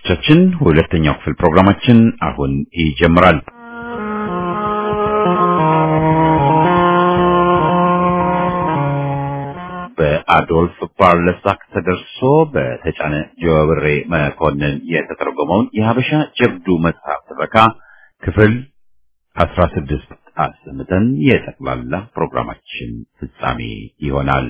አድማጮቻችን ሁለተኛው ክፍል ፕሮግራማችን አሁን ይጀምራል። በአዶልፍ ፓርለሳክ ተደርሶ በተጫነ ጀዋብሬ መኮንን የተተረጎመውን የሀበሻ ጀብዱ መጽሐፍ ትረካ ክፍል አስራ ስድስት አሰምተን የጠቅላላ ፕሮግራማችን ፍጻሜ ይሆናል።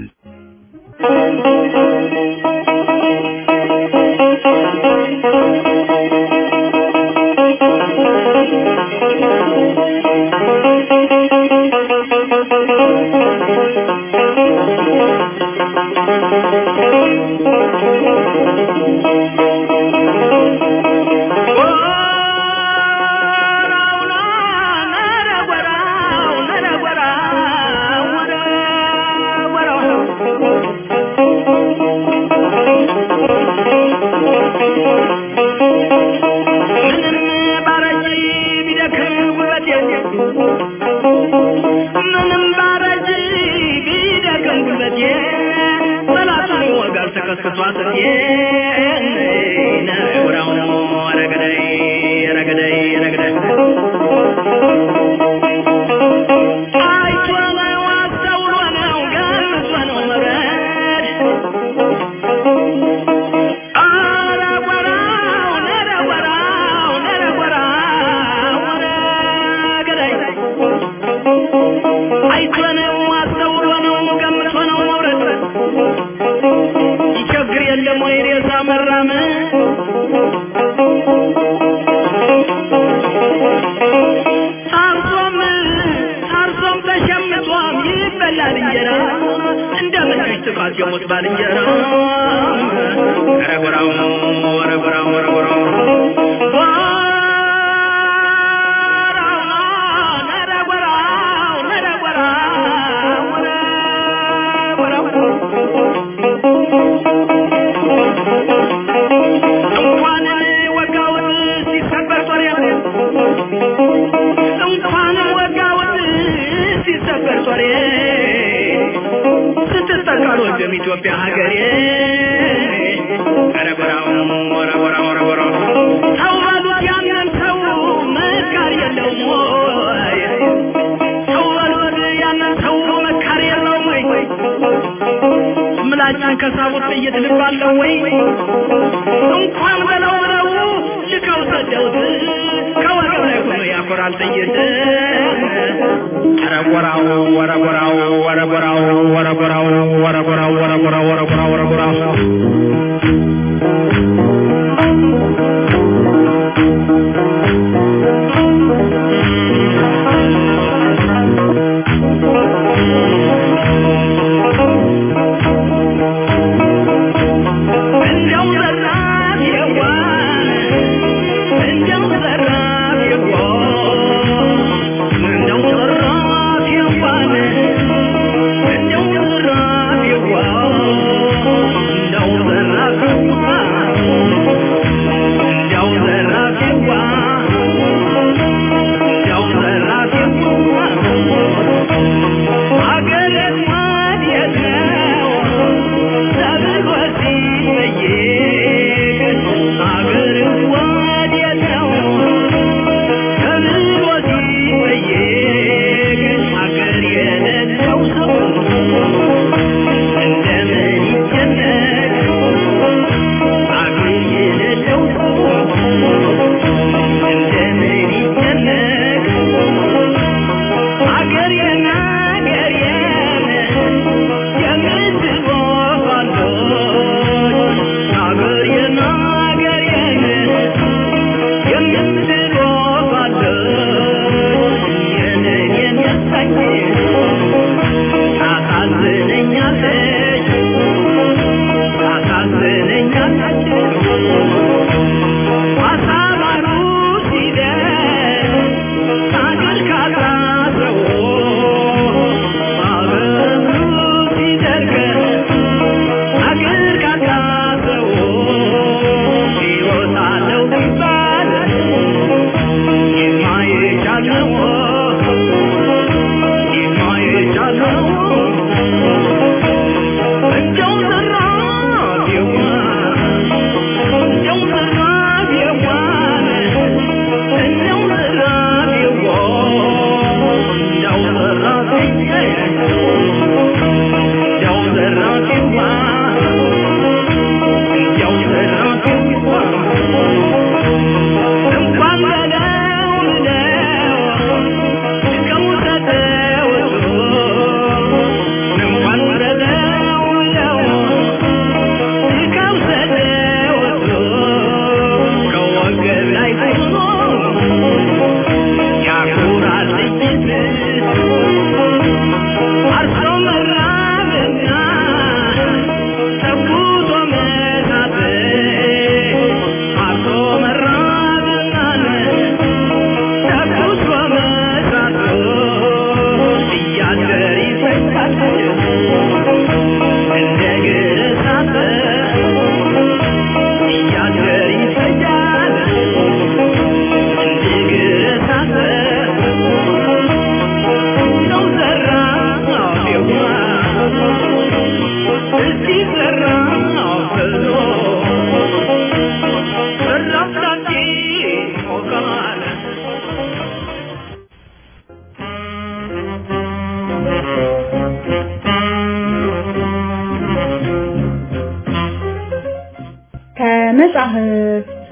ኢትዮጵያ ሀገሬ ረበራው ረበራው ረበራው ሰው በሉት ያንን ሰው መካር የለውም ወይ ሰው በሉት ያንን ሰው መካር የለውም ወይ ምላጭን ከሳቡት ጥይት ልባለው ወይ እንኳን በለው ብለው ልከው ሰደውት ከወገብ ላይ ሆኖ ያኮራል ጥይት ወረጎራው ወረጎራው ወረጎራው ወረጎራው ወረጎራው ወረጎራው ወረጎራው ወረጎራው No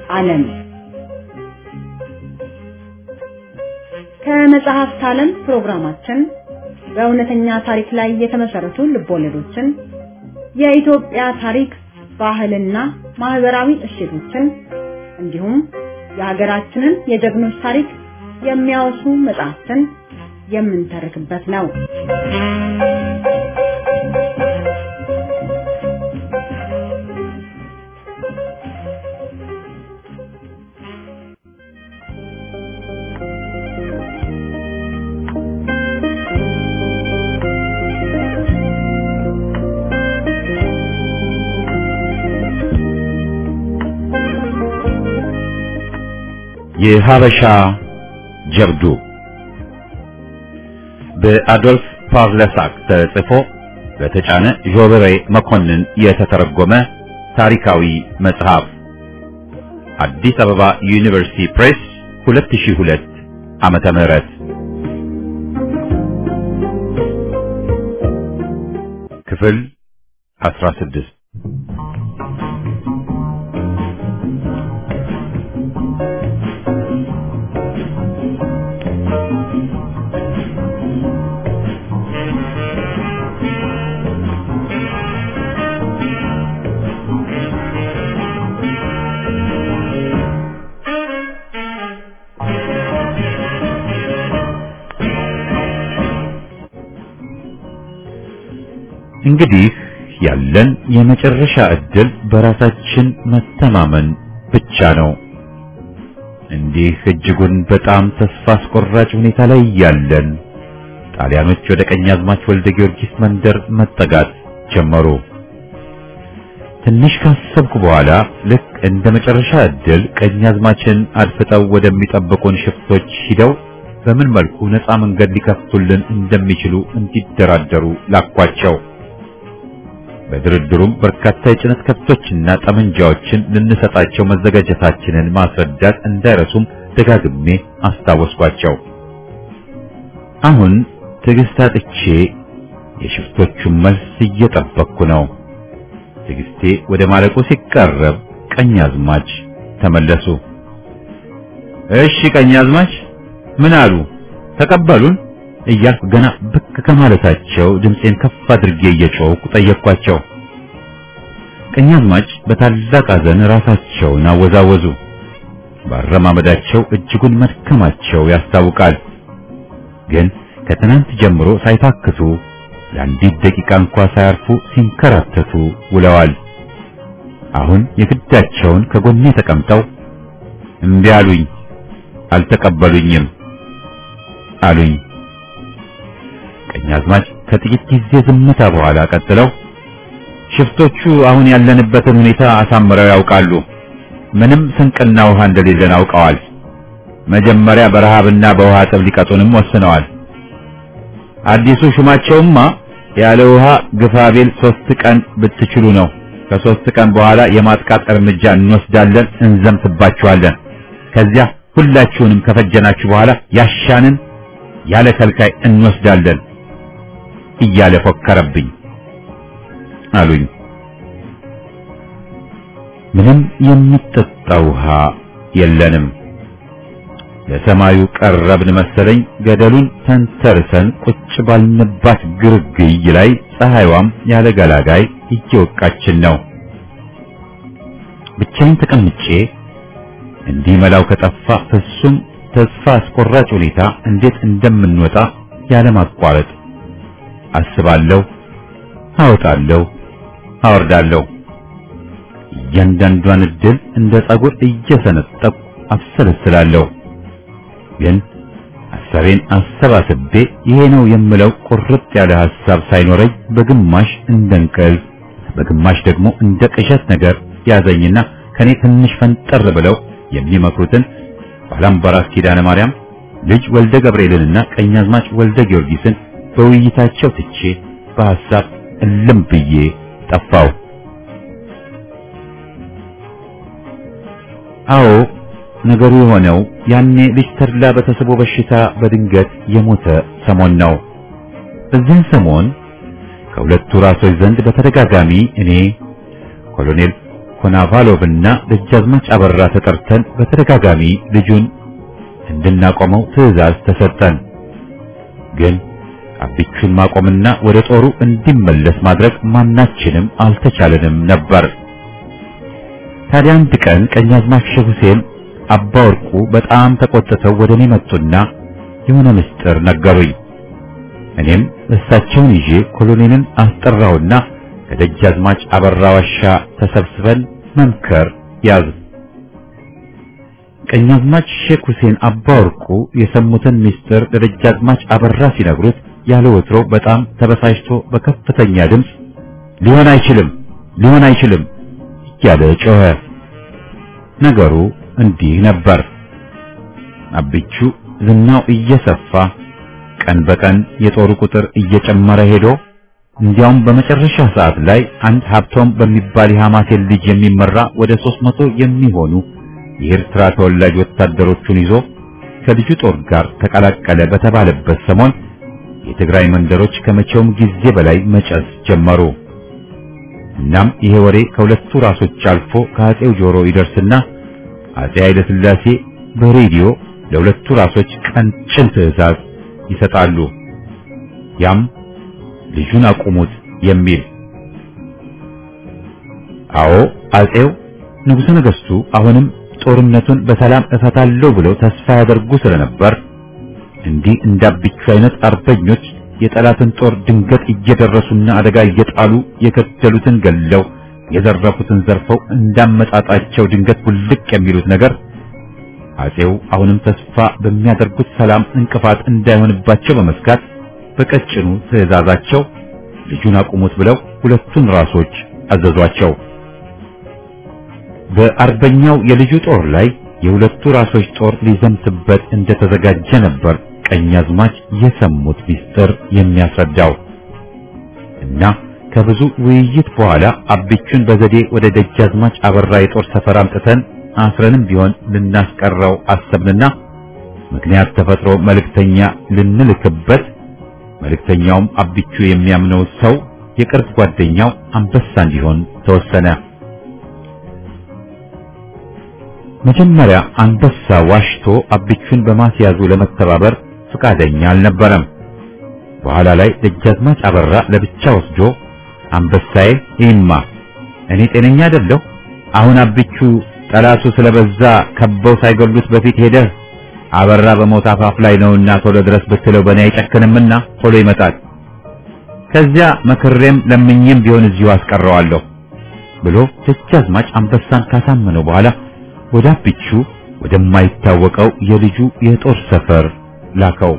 ዓለም ከመጽሐፍት ዓለም ፕሮግራማችን በእውነተኛ ታሪክ ላይ የተመሰረቱ ልቦለዶችን፣ የኢትዮጵያ ታሪክ፣ ባህልና ማህበራዊ እሴቶችን እንዲሁም የሀገራችንን የጀግኖች ታሪክ የሚያወሱ መጽሐፍትን የምንተርክበት ነው። የሀበሻ ጀብዱ በአዶልፍ ፓርለሳክ ተጽፎ በተጫነ ዦበሬ መኮንን የተተረጎመ ታሪካዊ መጽሐፍ አዲስ አበባ ዩኒቨርሲቲ ፕሬስ 2002 ዓመተ ምህረት ክፍል 16 እንግዲህ ያለን የመጨረሻ ዕድል በራሳችን መተማመን ብቻ ነው። እንዲህ እጅጉን በጣም ተስፋ አስቆራጭ ሁኔታ ላይ ያለን ጣሊያኖች ወደ ቀኛዝማች ወልደ ጊዮርጊስ መንደር መጠጋት ጀመሩ። ትንሽ ካሰብኩ በኋላ ልክ እንደ መጨረሻ ዕድል ቀኛዝማችን አድፍጠው ወደሚጠብቁን ሽፍቶች ሂደው በምን መልኩ ነፃ መንገድ ሊከፍቱልን እንደሚችሉ እንዲደራደሩ ላኳቸው። በድርድሩም በርካታ የጭነት ከብቶችና ጠመንጃዎችን ልንሰጣቸው መዘጋጀታችንን ማስረዳት እንዳይረሱም ደጋግሜ አስታወስኳቸው። አሁን ትዕግስት አጥቼ የሽፍቶቹን መልስ እየጠበቅኩ ነው። ትዕግስቴ ወደ ማለቁ ሲቃረብ ቀኛዝማች ተመለሱ። እሺ ቀኛዝማች ምን አሉ? ተቀበሉን? እያልኩ ገና ብቅ ከማለታቸው ድምፄን ከፍ አድርጌ እየጮህኩ ጠየቅኳቸው። ቀኛዝማች በታላቅ ሐዘን ራሳቸውን አወዛወዙ። ባረማመዳቸው እጅጉን መድከማቸው ያስታውቃል። ግን ከትናንት ጀምሮ ሳይታክቱ ለአንዲት ደቂቃ እንኳ ሳያርፉ ሲንከራተቱ ውለዋል። አሁን የግዳቸውን ከጎኔ ተቀምጠው እምቢ አሉኝ፣ አልተቀበሉኝም አሉኝ። ቀኛዝማች ከጥቂት ጊዜ ዝምታ በኋላ ቀጥለው ሽፍቶቹ አሁን ያለንበትን ሁኔታ አሳምረው ያውቃሉ። ምንም ስንቅና ውሃ እንደሌለን አውቀዋል። መጀመሪያ በረሃብና በውሃ ጥም ሊቀጡንም ወስነዋል። አዲሱ ሹማቸውማ ያለ ውሃ ግፋቤል ሶስት ቀን ብትችሉ ነው። ከሶስት ቀን በኋላ የማጥቃት እርምጃ እንወስዳለን፣ እንዘምትባችኋለን። ከዚያ ሁላችሁንም ከፈጀናችሁ በኋላ ያሻንን ያለ ከልካይ እንወስዳለን እያለ ፎከረብኝ አሉኝ። ምንም የሚጠጣ ውሃ የለንም። ለሰማዩ ቀረብን መሰለኝ። ገደሉን ተንተርሰን ቁጭ ባልንባት ግርግይ ላይ ፀሐይዋም ያለ ገላጋይ እየወቃችን ነው። ብቻዬን ተቀምጬ እንዲህ መላው ከጠፋ ፍጹም ተስፋ አስቆራጭ ሁኔታ እንዴት እንደምንወጣ ያለማቋረጥ አስባለሁ፣ አወጣለሁ፣ አወርዳለሁ። እያንዳንዷን እድል እንደ ጸጉር እየሰነጠቁ አብሰለስላለሁ። ግን ሐሳቤን አሰባስቤ ይሄ ነው የምለው ቁርጥ ያለ ሐሳብ ሳይኖረኝ በግማሽ እንደ እንቅልፍ በግማሽ ደግሞ እንደ ቅዠት ነገር ያዘኝና ከኔ ትንሽ ፈንጠር ብለው የሚመክሩትን ባላምባራስ ኪዳነ ማርያም ልጅ ወልደ ገብርኤልንና ቀኛዝማች ወልደ ጊዮርጊስን በውይይታቸው ትቼ በሐሳብ እልም ብዬ ጠፋው። አዎ ነገሩ የሆነው ያኔ ልጅ ተድላ በተስቦ በሽታ በድንገት የሞተ ሰሞን ነው። በዚህን ሰሞን ከሁለቱ ራሶች ዘንድ በተደጋጋሚ እኔ ኮሎኔል ኮናቫሎቭና ደጃዝማች አበራ ተጠርተን በተደጋጋሚ ልጁን እንድናቆመው ትዕዛዝ ተሰጠን። ግን አቢቹን ማቆምና ወደ ጦሩ እንዲመለስ ማድረግ ማናችንም አልተቻለንም ነበር። ታዲያ አንድ ቀን ቀኛዝማች ሼህ ሁሴን አባ ወርቁ በጣም ተቆጥተው ወደ እኔ መጡና የሆነ ምስጢር ነገሩኝ። እኔም እሳቸውን ይዤ ኮሎኔልን አስጠራውና ከደጃዝማች አበራ ዋሻ ተሰብስበን መምከር ያዝ። ቀኛዝማች ሼክ ሁሴን አባ ወርቁ የሰሙትን ምስጢር ለደጃዝማች አበራ ሲነግሩት ያለ ወትሮ በጣም ተበሳጭቶ በከፍተኛ ድምፅ ሊሆን አይችልም፣ ሊሆን አይችልም እያለ ጮኸ። ነገሩ እንዲህ ነበር። አቢቹ ዝናው እየሰፋ ቀን በቀን የጦሩ ቁጥር እየጨመረ ሄዶ እንዲያውም በመጨረሻ ሰዓት ላይ አንድ ሀብቶም በሚባል የሐማሴን ልጅ የሚመራ ወደ ሦስት መቶ የሚሆኑ የኤርትራ ተወላጅ ወታደሮቹን ይዞ ከልጁ ጦር ጋር ተቀላቀለ በተባለበት ሰሞን የትግራይ መንደሮች ከመቼውም ጊዜ በላይ መጨስ ጀመሩ። እናም ይሄ ወሬ ከሁለቱ ራሶች አልፎ ከአጼው ጆሮ ይደርስና አጼ ኃይለ ሥላሴ በሬዲዮ ለሁለቱ ራሶች ቀንጭን ትዕዛዝ ይሰጣሉ። ያም ልጁን አቁሙት የሚል። አዎ አጼው ንጉሠ ነገሥቱ አሁንም ጦርነቱን በሰላም እፈታለሁ ብለው ተስፋ ያደርጉ ስለነበር እንዲህ እንዳብቹ አይነት አርበኞች የጠላትን ጦር ድንገት እየደረሱና አደጋ እየጣሉ የገደሉትን ገለው የዘረፉትን ዘርፈው እንዳመጣጣቸው ድንገት ውልቅ የሚሉት ነገር አጼው አሁንም ተስፋ በሚያደርጉት ሰላም እንቅፋት እንዳይሆንባቸው በመስጋት በቀጭኑ ትዕዛዛቸው ልጁን አቁሙት ብለው ሁለቱን ራሶች አዘዟቸው። በአርበኛው የልጁ ጦር ላይ የሁለቱ ራሶች ጦር ሊዘምትበት እንደተዘጋጀ ነበር ቀኛዝማች የሰሙት ሚስጥር የሚያስረዳው እና ከብዙ ውይይት በኋላ አቢቹን በዘዴ ወደ ደጃዝማች አበራ የጦር ሰፈር አምጥተን አስረንም ቢሆን ልናስቀረው አሰብንና ምክንያት ተፈጥሮ መልእክተኛ ልንልክበት መልእክተኛውም አቢቹ የሚያምነው ሰው የቅርብ ጓደኛው አንበሳ እንዲሆን ተወሰነ። መጀመሪያ አንበሳ ዋሽቶ አቢቹን በማስያዙ ለመተባበር ፈቃደኛ አልነበረም። በኋላ ላይ ደጃዝማች አበራ ለብቻ ወስዶ አንበሳዬ ይማ እኔ ጤነኛ አይደለሁ። አሁን አቢቹ ጠላቱ ስለበዛ ከበው ሳይገሉት በፊት ሄደህ አበራ በሞት አፋፍ ላይ ነውና ቶሎ ድረስ ብትለው በእኔ አይጨክንምና ቶሎ ይመጣል። ከዚያ መክሬም ለምኜም ቢሆን እዚሁ አስቀረዋለሁ ብሎ ደጃዝማች አንበሳን ካሳመነው በኋላ ወደ አቢቹ ወደማይታወቀው የልጁ የጦር ሰፈር ላከው።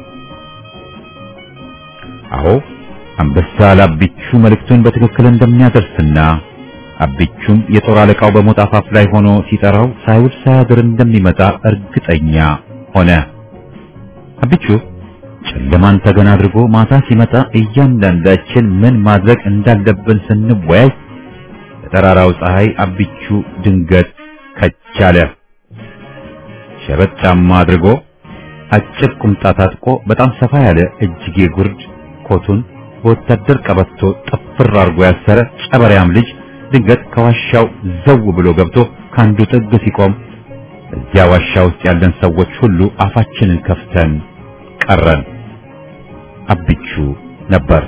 አዎ አንበሳ ለአቢቹ መልእክቱን በትክክል እንደሚያደርስና አቢቹም የጦር አለቃው በሞት አፋፍ ላይ ሆኖ ሲጠራው ሳይውል ሳያድር እንደሚመጣ እርግጠኛ ሆነ። አቢቹ ጨለማን ተገን አድርጎ ማታ ሲመጣ እያንዳንዳችን ምን ማድረግ እንዳለብን ስንወያይ በጠራራው ፀሐይ አቢቹ ድንገት ከቻለ። ሸበጥ ጫማ አድርጎ አጭር ቁምጣ ታጥቆ በጣም ሰፋ ያለ እጅጌ ጉርድ ኮቱን በወታደር ቀበቶ ጥፍር አድርጎ ያሰረ ጨበሪያም ልጅ ድንገት ከዋሻው ዘው ብሎ ገብቶ ከአንዱ ጥግ ሲቆም እዚያ ዋሻ ውስጥ ያለን ሰዎች ሁሉ አፋችንን ከፍተን ቀረን። አቢቹ ነበር።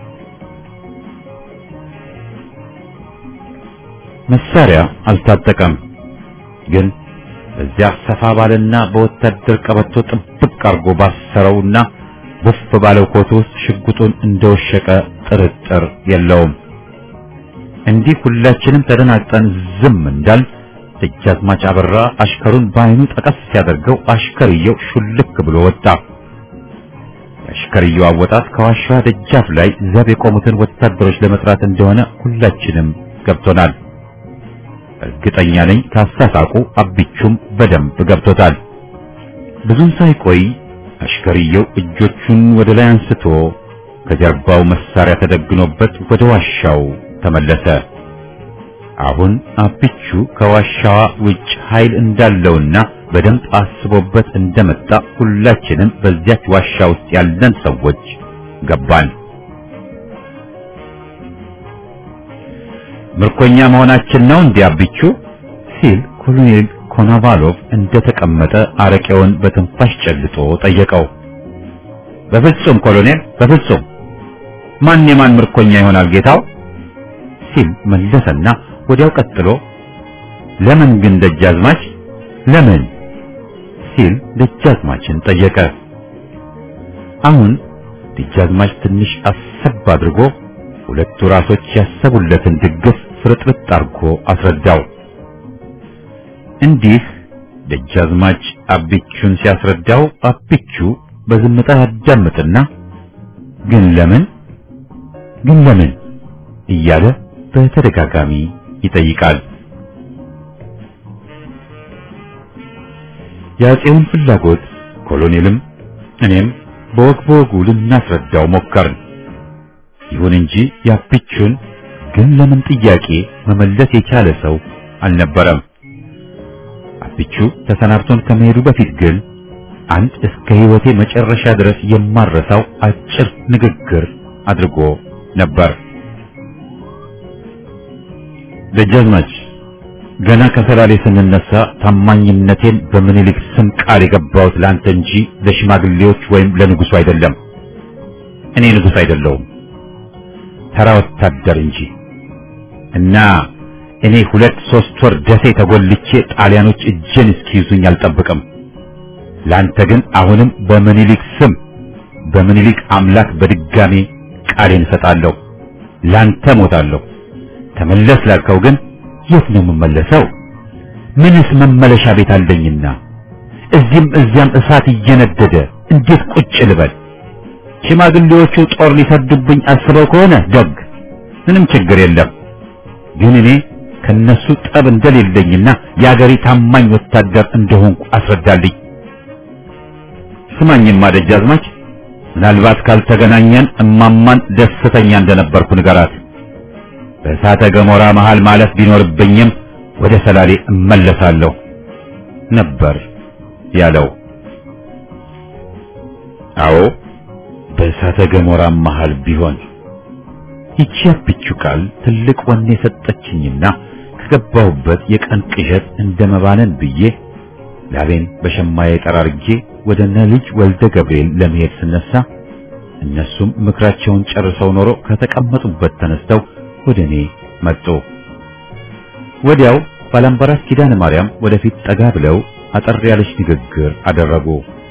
መሳሪያ አልታጠቀም፣ ግን በዚያ ሰፋ ባለና በወታደር ቀበቶ ጥብቅ አድርጎ ባሰረውና ውፍ ባለው ኮት ውስጥ ሽጉጡን እንደወሸቀ ጥርጥር የለውም። እንዲህ ሁላችንም ተደናግጠን ዝም እንዳል ደጃዝማች አበራ አሽከሩን በዓይኑ ጠቀስ ሲያደርገው አሽከርየው ሹልክ ብሎ ወጣ። የአሽከርየው አወጣት ከዋሻዋ ደጃፍ ላይ ዘብ የቆሙትን ወታደሮች ለመጥራት እንደሆነ ሁላችንም ገብቶናል። እርግጠኛ ነኝ ካሳሳቁ አቢቹም በደንብ ገብቶታል። ብዙም ሳይቆይ አሽከርየው እጆቹን ወደ ላይ አንስቶ ከጀርባው መሳሪያ ተደግኖበት ወደ ዋሻው ተመለሰ። አሁን አቢቹ ከዋሻዋ ውጭ ኃይል እንዳለውና በደንብ አስቦበት እንደመጣ ሁላችንም በዚያች ዋሻ ውስጥ ያለን ሰዎች ገባን። ምርኮኛ መሆናችን ነው እንዲህ አብቹ ሲል ኮሎኔል ኮናቫሎቭ እንደተቀመጠ አረቄውን በትንፋሽ ጨልጦ ጠየቀው። በፍጹም ኮሎኔል፣ በፍጹም ማን የማን ምርኮኛ ይሆናል ጌታው ሲል መለሰና ወዲያው ቀጥሎ ለምን ግን ደጃዝማች ለምን ሲል ደጃዝማችን ጠየቀ። አሁን ደጃዝማች ትንሽ አሰብ አድርጎ ሁለቱ ራሶች ያሰቡለትን ድግስ ፍርጥርጥ አድርጎ አስረዳው። እንዲህ ደጃዝማች አቢቹን ሲያስረዳው አቢቹ በዝምታ ያዳምጥና ግን ለምን ግን ለምን እያለ በተደጋጋሚ ይጠይቃል። የአፄውን ፍላጎት ኮሎኔልም እኔም በወግ በወጉ ልናስረዳው ሞከርን። ይሁን እንጂ የአቢቹን ግን ለምን ጥያቄ መመለስ የቻለ ሰው አልነበረም። አቢቹ ተሰናብቶን ከመሄዱ በፊት ግን አንድ እስከ ሕይወቴ መጨረሻ ድረስ የማረሳው አጭር ንግግር አድርጎ ነበር። ደጃዝማች ገና ከሰላሌ ስንነሳ ታማኝነቴን በምኒልክ ስም ቃል የገባሁት ለአንተ እንጂ ለሽማግሌዎች ወይም ለንጉሱ አይደለም። እኔ ንጉስ አይደለሁም፣ ተራ ወታደር እንጂ እና እኔ ሁለት ሶስት ወር ደሴ ተጎልቼ ጣሊያኖች እጄን እስኪይዙኝ አልጠብቅም። ላንተ ግን አሁንም በምኒልክ ስም በምኒልክ አምላክ በድጋሜ ቃሌን እሰጣለሁ። ላንተ ሞታለሁ። ተመለስ ላልከው ግን የት ነው የምመለሰው? ምንስ መመለሻ ቤት አለኝና እዚህም እዚያም እሳት እየነደደ እንዴት ቁጭ ልበል? ሽማግሌዎቹ ጦር ሊሰዱብኝ አስበው ከሆነ ደግ፣ ምንም ችግር የለም። ግን እኔ ከነሱ ጠብ እንደሌለኝና የአገሬ ታማኝ ወታደር እንደሆንኩ አስረዳልኝ። ስማኝማ ደጃዝማች፣ ምናልባት ካልተገናኘን እማማን ደስተኛ እንደነበርኩ ንገራት። በእሳተ ገሞራ መሃል ማለፍ ቢኖርብኝም ወደ ሰላሌ እመለሳለሁ ነበር ያለው። አዎ በእሳተ ገሞራ መሃል ቢሆን ይቺ አብቹ ቃል ትልቅ ወኔ የሰጠችኝና ከገባሁበት የቀን ቅዠት እንደመባነን ብዬ ላቤን በሸማዬ ጠራርጌ ወደ እነ ልጅ ወልደ ገብርኤል ለመሄድ ስነሳ እነሱም ምክራቸውን ጨርሰው ኖሮ ከተቀመጡበት ተነስተው ወደ እኔ መጡ። ወዲያው ባላምባራስ ኪዳነ ማርያም ወደፊት ጠጋ ብለው አጠር ያለች ንግግር አደረጉ።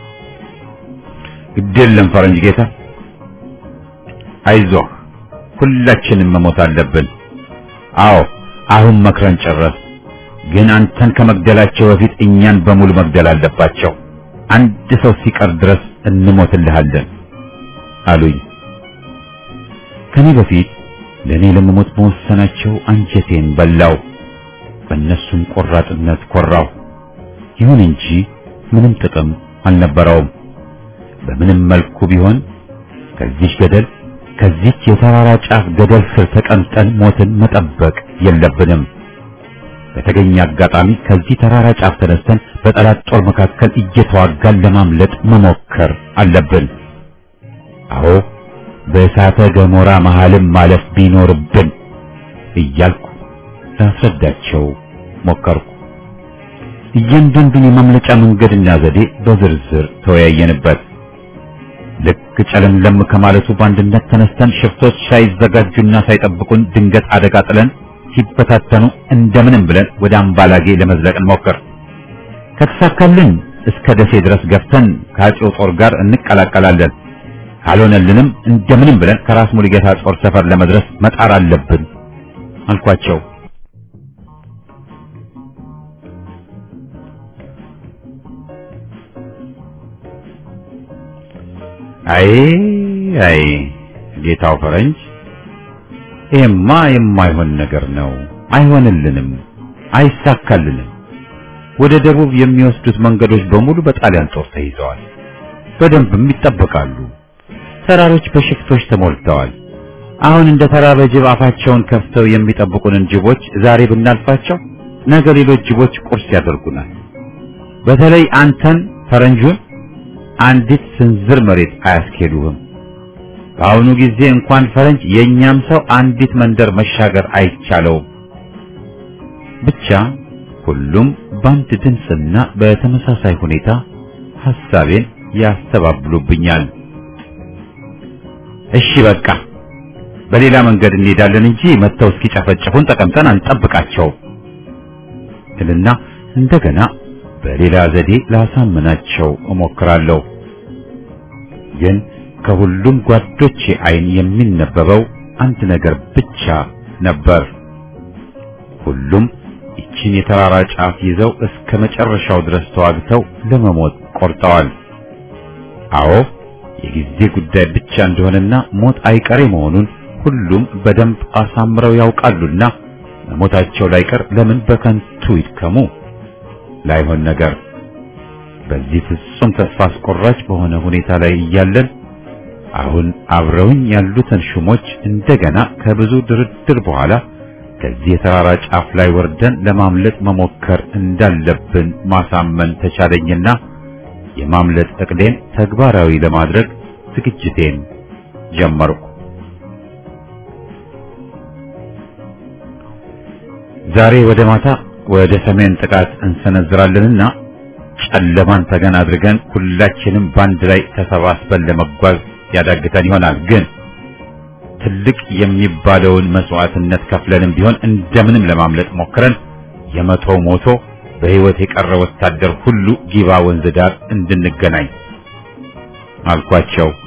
ግዴለም ፈረንጅ ጌታ፣ አይዞህ፣ ሁላችንም መሞት አለብን። አዎ አሁን መክረን ጨረስ። ግን አንተን ከመግደላቸው በፊት እኛን በሙሉ መግደል አለባቸው። አንድ ሰው ሲቀር ድረስ እንሞትልሃለን አሉኝ። ከኔ በፊት ለእኔ ለመሞት መወሰናቸው አንጀቴን በላው። በእነሱም ቆራጥነት ኮራው። ይሁን እንጂ ምንም ጥቅም አልነበረውም። በምንም መልኩ ቢሆን ከዚች ገደል ከዚች የተራራ ጫፍ ገደል ስር ተቀምጠን ሞትን መጠበቅ የለብንም። በተገኘ አጋጣሚ ከዚህ ተራራ ጫፍ ተነስተን በጠላት ጦር መካከል እየተዋጋን ለማምለጥ መሞከር አለብን። አዎ በእሳተ ገሞራ መሃልም ማለፍ ቢኖርብን እያልኩ ላስረዳቸው ሞከርኩ። እያንዳንዱን የማምለጫ መንገድና ዘዴ በዝርዝር ተወያየንበት። ልክ ጨለምለም ከማለቱ በአንድነት ተነስተን ሽፍቶች ሳይዘጋጁና ሳይጠብቁን ድንገት አደጋ ጥለን ሲበታተኑ እንደምንም ብለን ወደ አምባላጌ ለመዝለቅ እንሞክር። ከተሳካልን እስከ ደሴ ድረስ ገፍተን ከአፄው ጦር ጋር እንቀላቀላለን። ካልሆነልንም እንደምንም ብለን ከራስ ሙሉጌታ ጦር ሰፈር ለመድረስ መጣር አለብን አልኳቸው። አይ አይ ጌታው ፈረንጅ፣ ይሄማ የማይሆን ነገር ነው። አይሆንልንም፣ አይሳካልንም። ወደ ደቡብ የሚወስዱት መንገዶች በሙሉ በጣሊያን ጦር ተይዘዋል፣ በደንብም ይጠበቃሉ። ተራሮች በሽፍቶች ተሞልተዋል። አሁን እንደ ተራበ ጅብ አፋቸውን ከፍተው የሚጠብቁንን ጅቦች ዛሬ ብናልፋቸው ነገ ሌሎች ጅቦች ቁርስ ያደርጉናል። በተለይ አንተን ፈረንጁን አንዲት ስንዝር መሬት አያስኬዱህም። በአሁኑ ጊዜ እንኳን ፈረንጅ የእኛም ሰው አንዲት መንደር መሻገር አይቻለውም። ብቻ ሁሉም በአንድ ድምፅና በተመሳሳይ ሁኔታ ሐሳቤን ያስተባብሉብኛል። እሺ በቃ በሌላ መንገድ እንሄዳለን እንጂ መጥተው እስኪጨፈጭፉን ተቀምጠን አንጠብቃቸው እልና እንደገና በሌላ ዘዴ ላሳምናቸው እሞክራለሁ። ግን ከሁሉም ጓዶቼ አይን የሚነበበው አንድ ነገር ብቻ ነበር። ሁሉም ይችን የተራራ ጫፍ ይዘው እስከ መጨረሻው ድረስ ተዋግተው ለመሞት ቆርጠዋል። አዎ የጊዜ ጉዳይ ብቻ እንደሆነና ሞት አይቀሬ መሆኑን ሁሉም በደንብ አሳምረው ያውቃሉና መሞታቸው ላይቀር ለምን በከንቱ ይድከሙ? ላይሆን ነገር በዚህ ፍጹም ተስፋ አስቆራጭ በሆነ ሁኔታ ላይ እያለን አሁን አብረውኝ ያሉትን ሹሞች እንደገና ከብዙ ድርድር በኋላ ከዚህ የተራራ ጫፍ ላይ ወርደን ለማምለጥ መሞከር እንዳለብን ማሳመን ተቻለኝና የማምለጥ እቅዴን ተግባራዊ ለማድረግ ዝግጅቴን ጀመርኩ። ዛሬ ወደ ማታ ወደ ሰሜን ጥቃት እንሰነዝራለንና ጨለማን ተገን አድርገን ሁላችንም ባንድ ላይ ተሰባስበን ለመጓዝ ያዳግተን ይሆናል። ግን ትልቅ የሚባለውን መስዋዕትነት ከፍለንም ቢሆን እንደምንም ለማምለጥ ሞክረን የመቶ ሞቶ በሕይወት የቀረ ወታደር ሁሉ ጊባ ወንዝ ዳር እንድንገናኝ አልኳቸው።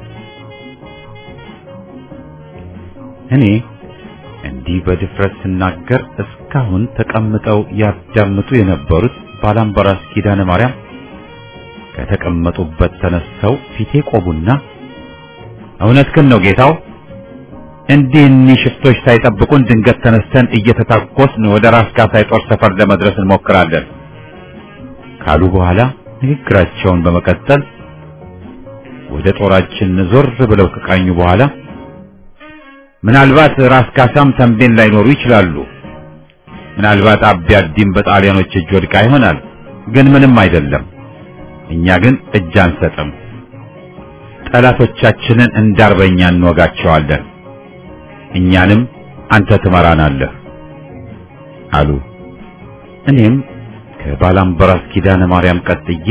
እኔ እንዲህ በድፍረት ስናገር እስካሁን ተቀምጠው ያዳምጡ የነበሩት ባላምበራስ ኪዳነ ማርያም ከተቀመጡበት ተነስተው ፊቴ ቆቡና እውነትህን ነው ጌታው፣ እንዲህ እኒህ ሽፍቶች ሳይጠብቁን ድንገት ተነስተን እየተታኮስን ወደ ራስ ካሳይ ጦር ሰፈር ለመድረስ እንሞክራለን ካሉ በኋላ ንግግራቸውን በመቀጠል ወደ ጦራችን ዞር ብለው ከቃኙ በኋላ ምናልባት ራስ ካሳም ተንቤን ላይኖሩ ይችላሉ። ምናልባት አቢ አዲም በጣሊያኖች እጅ ወድቃ ይሆናል። ግን ምንም አይደለም። እኛ ግን እጅ አንሰጥም። ጠላቶቻችንን እንዳርበኛ እንወጋቸዋለን። እኛንም አንተ ትመራናለህ አሉ። እኔም ከባላምበራስ ኪዳነ ማርያም ቀጥዬ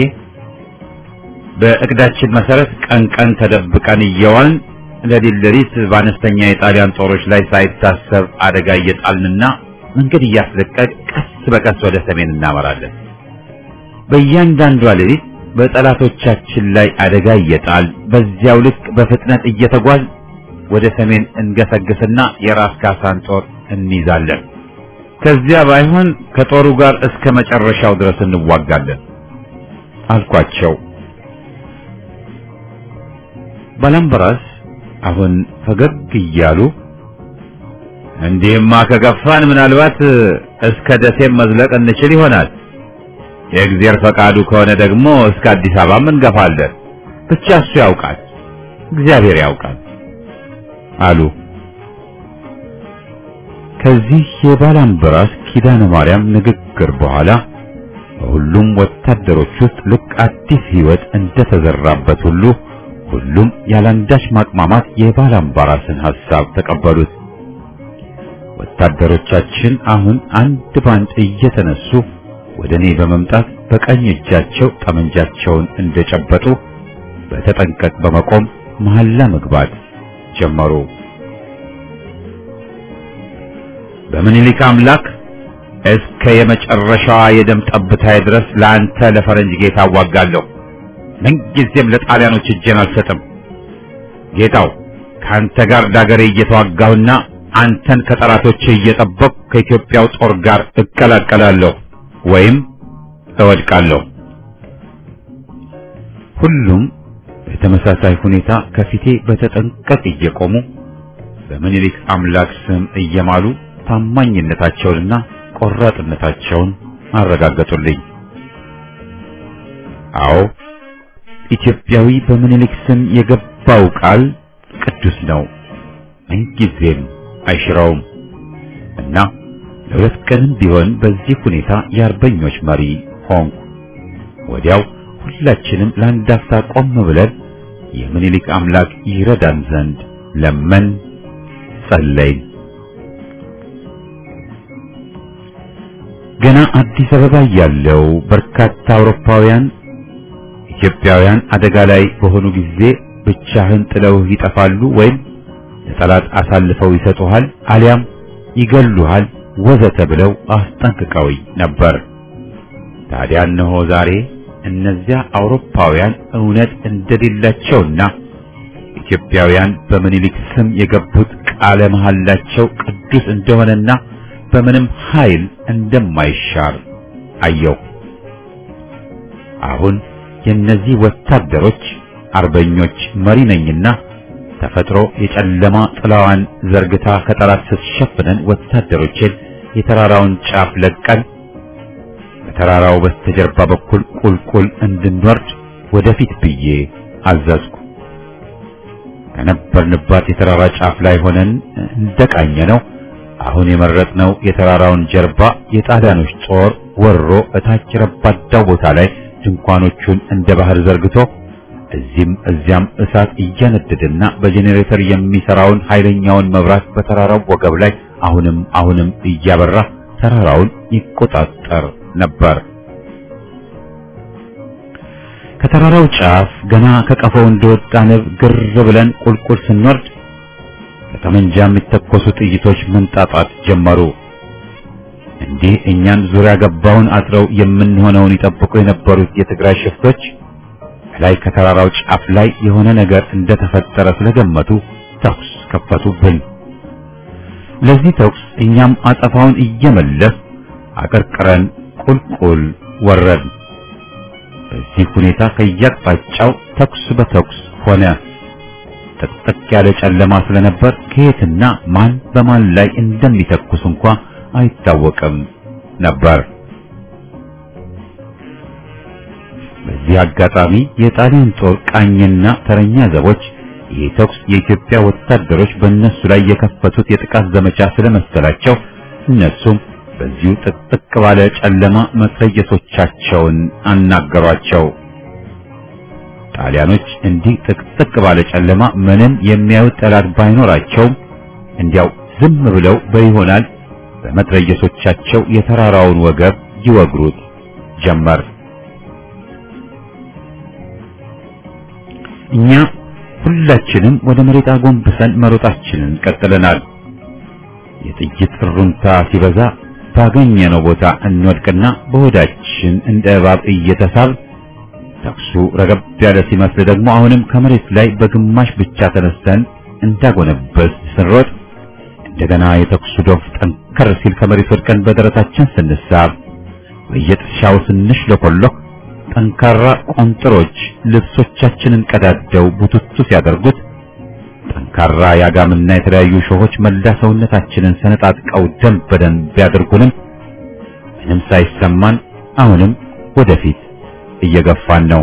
በእቅዳችን መሰረት ቀን ቀን ተደብቀን እየዋልን ለሊት ለሊት በአነስተኛ የጣሊያን ጦሮች ላይ ሳይታሰብ አደጋ እየጣልንና መንገድ እያስለቀቅ ቀስ በቀስ ወደ ሰሜን እናመራለን። በእያንዳንዷ ሌሊት በጠላቶቻችን ላይ አደጋ እየጣል በዚያው ልክ በፍጥነት እየተጓዝ ወደ ሰሜን እንገሰግስና የራስ ካሳን ጦር እንይዛለን። ከዚያ ባይሆን ከጦሩ ጋር እስከ መጨረሻው ድረስ እንዋጋለን አልኳቸው። ባላምበራስ አሁን ፈገግ እያሉ እንዲህማ ከገፋን ምናልባት እስከ ደሴም መዝለቅ እንችል ይሆናል። የእግዚአብሔር ፈቃዱ ከሆነ ደግሞ እስከ አዲስ አበባም እንገፋለን። ብቻ እሱ ያውቃል፣ እግዚአብሔር ያውቃል አሉ። ከዚህ የባላምበራስ ኪዳነ ማርያም ንግግር በኋላ በሁሉም ወታደሮች ውስጥ ልክ አዲስ ሕይወት እንደተዘራበት ሁሉ ሁሉም ያላንዳች ማቅማማት የባላምባራስን ሐሳብ ተቀበሉት። ወታደሮቻችን አሁን አንድ ባንድ እየተነሱ ወደ እኔ በመምጣት በቀኝ እጃቸው ጠመንጃቸውን እንደጨበጡ በተጠንቀቅ በመቆም መሐላ መግባት ጀመሩ። በምኒልክ አምላክ እስከ የመጨረሻዋ የደም ጠብታዬ ድረስ ለአንተ ለፈረንጅ ጌታ አዋጋለሁ። ምንጊዜም ለጣሊያኖች እጄን አልሰጥም። ጌታው ከአንተ ጋር ዳገሬ እየተዋጋሁና አንተን ከጠላቶች እየጠበቅሁ ከኢትዮጵያው ጦር ጋር እቀላቀላለሁ ወይም እወድቃለሁ። ሁሉም በተመሳሳይ ሁኔታ ከፊቴ በተጠንቀቅ እየቆሙ በምኒልክ አምላክ ስም እየማሉ ታማኝነታቸውንና ቆራጥነታቸውን አረጋገጡልኝ። አዎ ኢትዮጵያዊ በምኒልክ ስም የገባው ቃል ቅዱስ ነው፣ ምንጊዜም አይሽረውም እና ለሁለት ቀንም ቢሆን በዚህ ሁኔታ የአርበኞች መሪ ሆንኩ። ወዲያው ሁላችንም ለአንድ አፍታ ቆም ብለን የምኒልክ አምላክ ይረዳን ዘንድ ለመን ጸለይን። ገና አዲስ አበባ ያለው በርካታ አውሮፓውያን ኢትዮጵያውያን አደጋ ላይ በሆኑ ጊዜ ብቻህን ጥለውህ ይጠፋሉ ወይም ለጠላት አሳልፈው ይሰጡሃል አሊያም ይገሉሃል ወዘተ ብለው አስጠንቅቀውኝ ነበር። ታዲያ እነሆ ዛሬ እነዚያ አውሮፓውያን እውነት እንደሌላቸውና ኢትዮጵያውያን በምኒልክ ስም የገቡት ቃለ መሐላቸው ቅዱስ እንደሆነና በምንም ኃይል እንደማይሻር አየው። አሁን የእነዚህ ወታደሮች አርበኞች መሪ ነኝና ተፈጥሮ የጨለማ ጥላዋን ዘርግታ ከጠላት ስትሸፍነን ወታደሮችን የተራራውን ጫፍ ለቀን ከተራራው በስተጀርባ በኩል ቁልቁል እንድንወርድ ወደፊት ብዬ አዘዝኩ። ከነበርንባት የተራራ ጫፍ ላይ ሆነን እንደቃኘ ነው አሁን የመረጥነው የተራራውን ጀርባ የጣሊያኖች ጦር ወሮ እታች ረባዳው ቦታ ላይ ድንኳኖቹን እንደ ባህር ዘርግቶ እዚህም እዚያም እሳት እያነደደና በጄኔሬተር የሚሰራውን ኃይለኛውን መብራት በተራራው ወገብ ላይ አሁንም አሁንም እያበራ ተራራውን ይቆጣጠር ነበር። ከተራራው ጫፍ ገና ከቀፈው እንደወጣ ንብ ግር ብለን ቁልቁል ስንወርድ ከጠመንጃ የሚተኮሱ ጥይቶች መንጣጣት ጀመሩ። እንዲህ እኛን ዙሪያ ገባውን አጥረው የምንሆነውን ይጠብቁ የነበሩት የትግራይ ሽፍቶች ላይ ከተራራው ጫፍ ላይ የሆነ ነገር እንደተፈጠረ ስለገመቱ ተኩስ ከፈቱብን። ለዚህ ተኩስ እኛም አጸፋውን እየመለስ አቀርቅረን ቁልቁል ወረድ። በዚህ ሁኔታ ከያቅጣጫው ተኩስ በተኩስ ሆነ። ጥቅጥቅ ያለ ጨለማ ስለነበር ከየትና ማን በማን ላይ እንደሚተኩስ እንኳ አይታወቅም ነበር። በዚህ አጋጣሚ የጣሊያን ጦር ቃኝና ተረኛ ዘቦች ይህ ተኩስ የኢትዮጵያ ወታደሮች በእነሱ ላይ የከፈቱት የጥቃት ዘመቻ ስለመሰላቸው እነሱም በዚሁ ጥቅጥቅ ባለ ጨለማ መትረየሶቻቸውን አናገሯቸው። ጣሊያኖች እንዲህ ጥቅጥቅ ባለ ጨለማ ምንም የሚያዩት ጠላት ባይኖራቸውም እንዲያው ዝም ብለው በይሆናል በመትረየሶቻቸው የተራራውን ወገብ ይወግሩት ጀመር። እኛ ሁላችንም ወደ መሬት አጎንብሰን መሮጣችንን ቀጥለናል። የጥይት እሩምታ ሲበዛ ባገኘነው ቦታ እንወድቅና በሆዳችን እንደ እባብ እየተሳብ ተኩሱ ረገብ ያለ ሲመስል ደግሞ አሁንም ከመሬት ላይ በግማሽ ብቻ ተነስተን እንዳጎነበስ ስንሮጥ እንደገና የተኩሱ ዶፍ ጠንከር ሲል ከመሬት ወድቀን በደረታችን ስንሳብ በየጥሻው ስንሽለኮሎክ ጠንካራ ቆንጥሮች ልብሶቻችንን ቀዳደው ቡትቱ ሲያደርጉት ጠንካራ የአጋምና የተለያዩ ሾሆች መላ ሰውነታችንን ሰነጣጥቀው ደም በደም ቢያደርጉንም ምንም ሳይሰማን አሁንም ወደፊት እየገፋን ነው።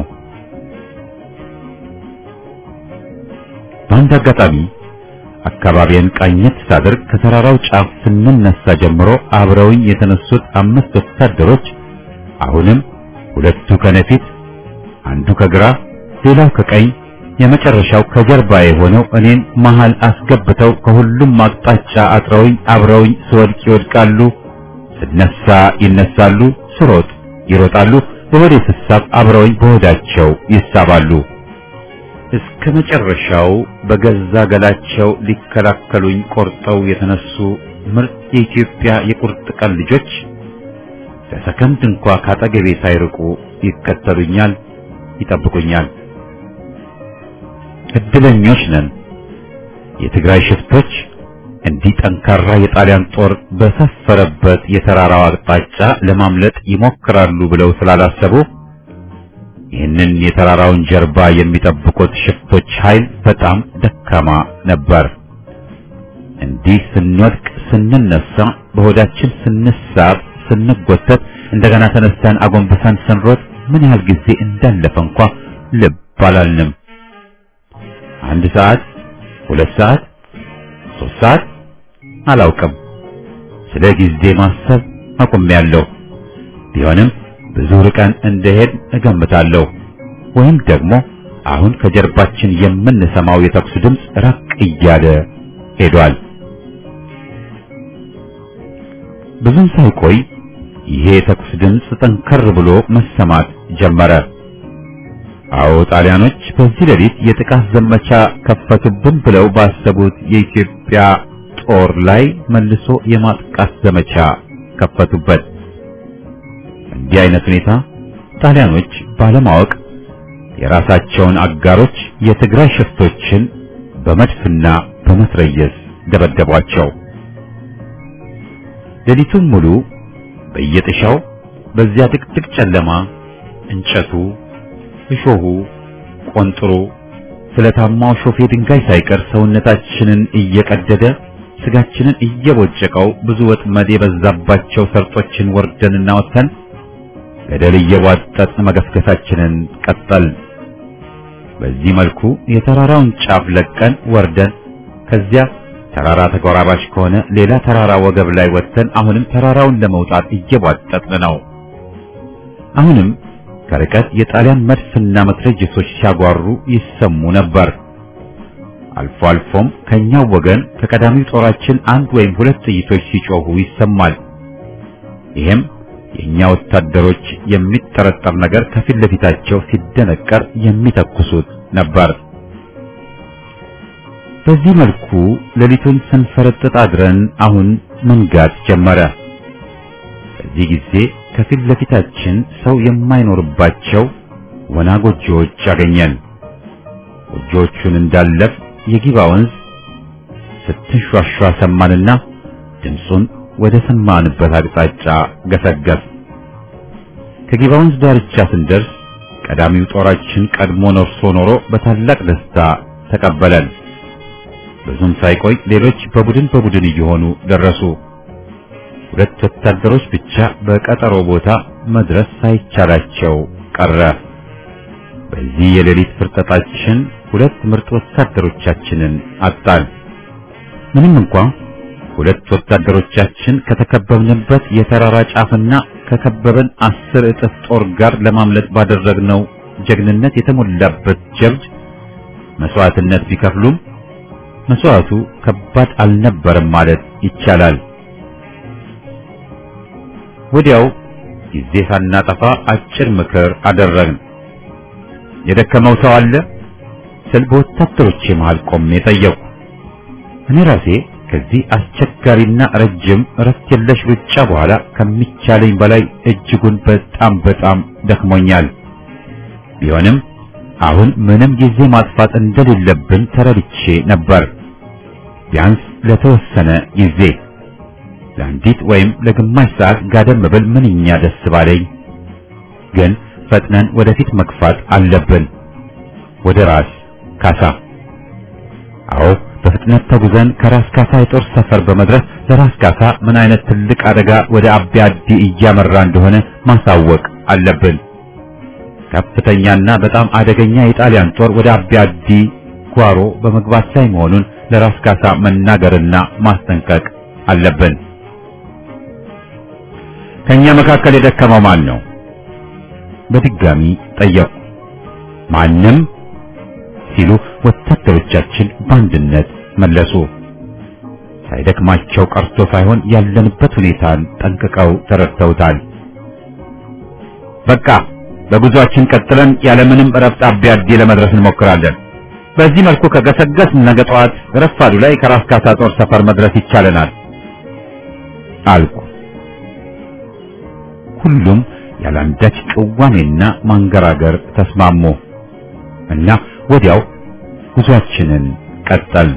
በአንድ አጋጣሚ አካባቢን ቃኘት ሳደርግ ከተራራው ጫፍ ስንነሳ ጀምሮ አብረውኝ የተነሱት አምስት ወታደሮች አሁንም ሁለቱ ከነፊት፣ አንዱ ከግራ፣ ሌላው ከቀኝ፣ የመጨረሻው ከጀርባ የሆነው እኔን መሃል አስገብተው ከሁሉም አቅጣጫ አጥረውኝ አብረውኝ ስወድቅ ይወድቃሉ፣ ስነሳ ይነሳሉ፣ ስሮጥ ይሮጣሉ፣ በሆዴ ስሳብ አብረውኝ በሆዳቸው ይሳባሉ። እስከ መጨረሻው በገዛ ገላቸው ሊከላከሉኝ ቆርጠው የተነሱ ምርጥ የኢትዮጵያ የቁርጥ ቀን ልጆች ለሰከንድ እንኳ ካጠገቤ ሳይርቁ ይከተሉኛል፣ ይጠብቁኛል። እድለኞች ነን። የትግራይ ሽፍቶች እንዲህ ጠንካራ የጣሊያን ጦር በሰፈረበት የተራራው አቅጣጫ ለማምለጥ ይሞክራሉ ብለው ስላላሰቡ ይህንን የተራራውን ጀርባ የሚጠብቁት ሽፍቶች ኃይል በጣም ደካማ ነበር። እንዲህ ስንወድቅ፣ ስንነሳ፣ በሆዳችን ስንሳብ፣ ስንጎተት፣ እንደገና ተነስተን አጎንብሰን ስንሮጥ ምን ያህል ጊዜ እንዳለፈ እንኳ ልብ አላልንም። አንድ ሰዓት፣ ሁለት ሰዓት፣ ሶስት ሰዓት አላውቅም። ስለ ጊዜ ማሰብ አቁሜያለሁ። ቢሆንም ብዙ ርቀን እንደሄድ እገምታለሁ። ወይም ደግሞ አሁን ከጀርባችን የምንሰማው የተኩስ ድምፅ ራቅ እያለ ሄዷል። ብዙም ሳይቆይ ይሄ የተኩስ ድምፅ ጠንከር ብሎ መሰማት ጀመረ። አዎ ጣሊያኖች በዚህ ሌሊት የጥቃት ዘመቻ ከፈቱብን ብለው ባሰቡት የኢትዮጵያ ጦር ላይ መልሶ የማጥቃት ዘመቻ ከፈቱበት። እንዲህ አይነት ሁኔታ ጣሊያኖች ባለማወቅ የራሳቸውን አጋሮች የትግራይ ሽፍቶችን በመድፍና በመትረየስ ደበደቧቸው። ሌሊቱን ሙሉ በየጥሻው በዚያ ጥቅጥቅ ጨለማ እንጨቱ፣ እሾሁ፣ ቆንጥሩ፣ ስለታማው ሾፌ ድንጋይ ሳይቀር ሰውነታችንን እየቀደደ ስጋችንን እየቦጨቀው ብዙ ወጥመድ የበዛባቸው ሰርጦችን ወርደንና ወጥተን ገደል እየቧጠጥን መገስገሳችንን ቀጠል። በዚህ መልኩ የተራራውን ጫፍ ለቀን ወርደን ከዚያ ተራራ ተጎራባች ከሆነ ሌላ ተራራ ወገብ ላይ ወጥተን አሁንም ተራራውን ለመውጣት እየቧጠጥን ነው። አሁንም ከርቀት የጣሊያን መድፍና መትረየሶች ሲያጓሩ ይሰሙ ነበር። አልፎ አልፎም ከኛው ወገን ከቀዳሚው ጦራችን አንድ ወይም ሁለት ጥይቶች ሲጮሁ ይሰማል። ይሄም የኛ ወታደሮች የሚጠረጠር ነገር ከፊት ለፊታቸው ሲደነቀር የሚተኩሱት ነበር። በዚህ መልኩ ሌሊቱን ስንፈረጥጥ አድረን አሁን መንጋት ጀመረ። በዚህ ጊዜ ከፊት ለፊታችን ሰው የማይኖርባቸው ወና ጎጆዎች አገኘን። ጎጆዎቹን እንዳለፍ የጊባ ወንዝ ስትንሿሿ ሰማንና ድምፁን ወደ ሰማንበት አቅጣጫ ገሰገስ። ከጊባ ወንዝ ዳርቻ ስንደርስ ቀዳሚው ጦራችን ቀድሞ ነርሶ ኖሮ በታላቅ ደስታ ተቀበለን። ብዙም ሳይቆይ ሌሎች በቡድን በቡድን እየሆኑ ደረሱ። ሁለት ወታደሮች ብቻ በቀጠሮ ቦታ መድረስ ሳይቻላቸው ቀረ። በዚህ የሌሊት ፍርጠጣችን ሁለት ምርጥ ወታደሮቻችንን አጣን። ምንም እንኳ ሁለት ወታደሮቻችን ከተከበብንበት የተራራ ጫፍና ከከበበን አስር እጥፍ ጦር ጋር ለማምለጥ ባደረግነው ጀግንነት የተሞላበት ጀብድ መስዋዕትነት ቢከፍሉም መስዋዕቱ ከባድ አልነበረም ማለት ይቻላል። ወዲያው ጊዜ ሳናጠፋ አጭር ምክር አደረግን። የደከመው ሰው አለ ስል በወታደሮቼ መሃል ቆሜ ጠየቅኩ። እኔ ራሴ ከዚህ አስቸጋሪና ረጅም እረፍት የለሽ ሩጫ በኋላ ከሚቻለኝ በላይ እጅጉን በጣም በጣም ደክሞኛል። ቢሆንም አሁን ምንም ጊዜ ማጥፋት እንደሌለብን ተረድቼ ነበር። ቢያንስ ለተወሰነ ጊዜ ለአንዲት ወይም ለግማሽ ሰዓት ጋደም ብል ምንኛ ደስ ባለኝ። ግን ፈጥነን ወደፊት መግፋት አለብን። ወደ ራስ ካሳ። አዎ በፍጥነት ተጉዘን ከራስ ካሳ የጦር ሰፈር በመድረስ ለራስ ካሳ ምን አይነት ትልቅ አደጋ ወደ አቢ አዲ እያመራ እንደሆነ ማሳወቅ አለብን። ከፍተኛና በጣም አደገኛ የጣሊያን ጦር ወደ አቢ አዲ ጓሮ በመግባት ላይ መሆኑን ለራስ ካሳ መናገርና ማስጠንቀቅ አለብን። ከኛ መካከል የደከመው ማን ነው? በድጋሚ ጠየቁ። ማንም ሲሉ ወታደሮቻችን በአንድነት መለሱ። ሳይደክማቸው ቀርቶ ሳይሆን ያለንበት ሁኔታን ጠንቅቀው ተረድተውታል። በቃ በጉዟችን ቀጥለን ያለምንም እረፍት አቢ አዲ ለመድረስ እንሞክራለን። በዚህ መልኩ ከገሰገስ ነገ ጠዋት ረፋዱ ላይ ከራስ ካሳ ጦር ሰፈር መድረስ ይቻለናል አልኩ። ሁሉም ያላንዳች ቅዋሜና ማንገራገር ተስማሙ እና ወዲያው ጉዟችንን ቀጠል።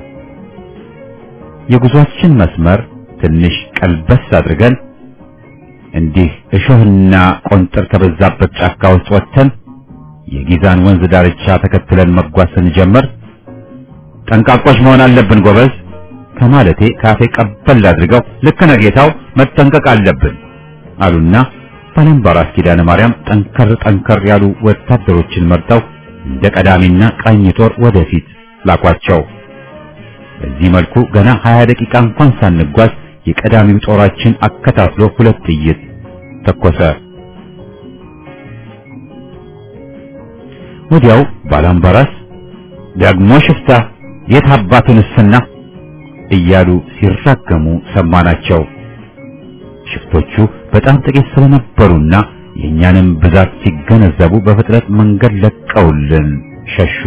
የጉዟችን መስመር ትንሽ ቀልበስ አድርገን እንዲህ እሾህና ቆንጥር ከበዛበት ጫካ ውስጥ ወጥተን የጊዛን ወንዝ ዳርቻ ተከትለን መጓዝ ስንጀምር ጠንቃቆች መሆን አለብን ጎበዝ ከማለቴ ካፌ ቀበል አድርገው ልክ ነህ ጌታው መጠንቀቅ አለብን አሉና ባላምባራስ ኪዳነ ማርያም ጠንከር ጠንከር ያሉ ወታደሮችን መርጠው እንደ ቀዳሚና ቃኝ ጦር ወደፊት ላኳቸው። በዚህ መልኩ ገና 20 ደቂቃ እንኳን ሳንጓዝ የቀዳሚው ጦራችን አከታትሎ ሁለት ጥይት ተኮሰ። ወዲያው ባላምባራስ ደግሞ ሽፍታ የት አባቱን እስና እያሉ ሲራገሙ ሰማናቸው። ሽፍቶቹ በጣም ጥቂት ስለነበሩና የእኛንም ብዛት ሲገነዘቡ በፍጥነት መንገድ ለቀውልን ሸሹ።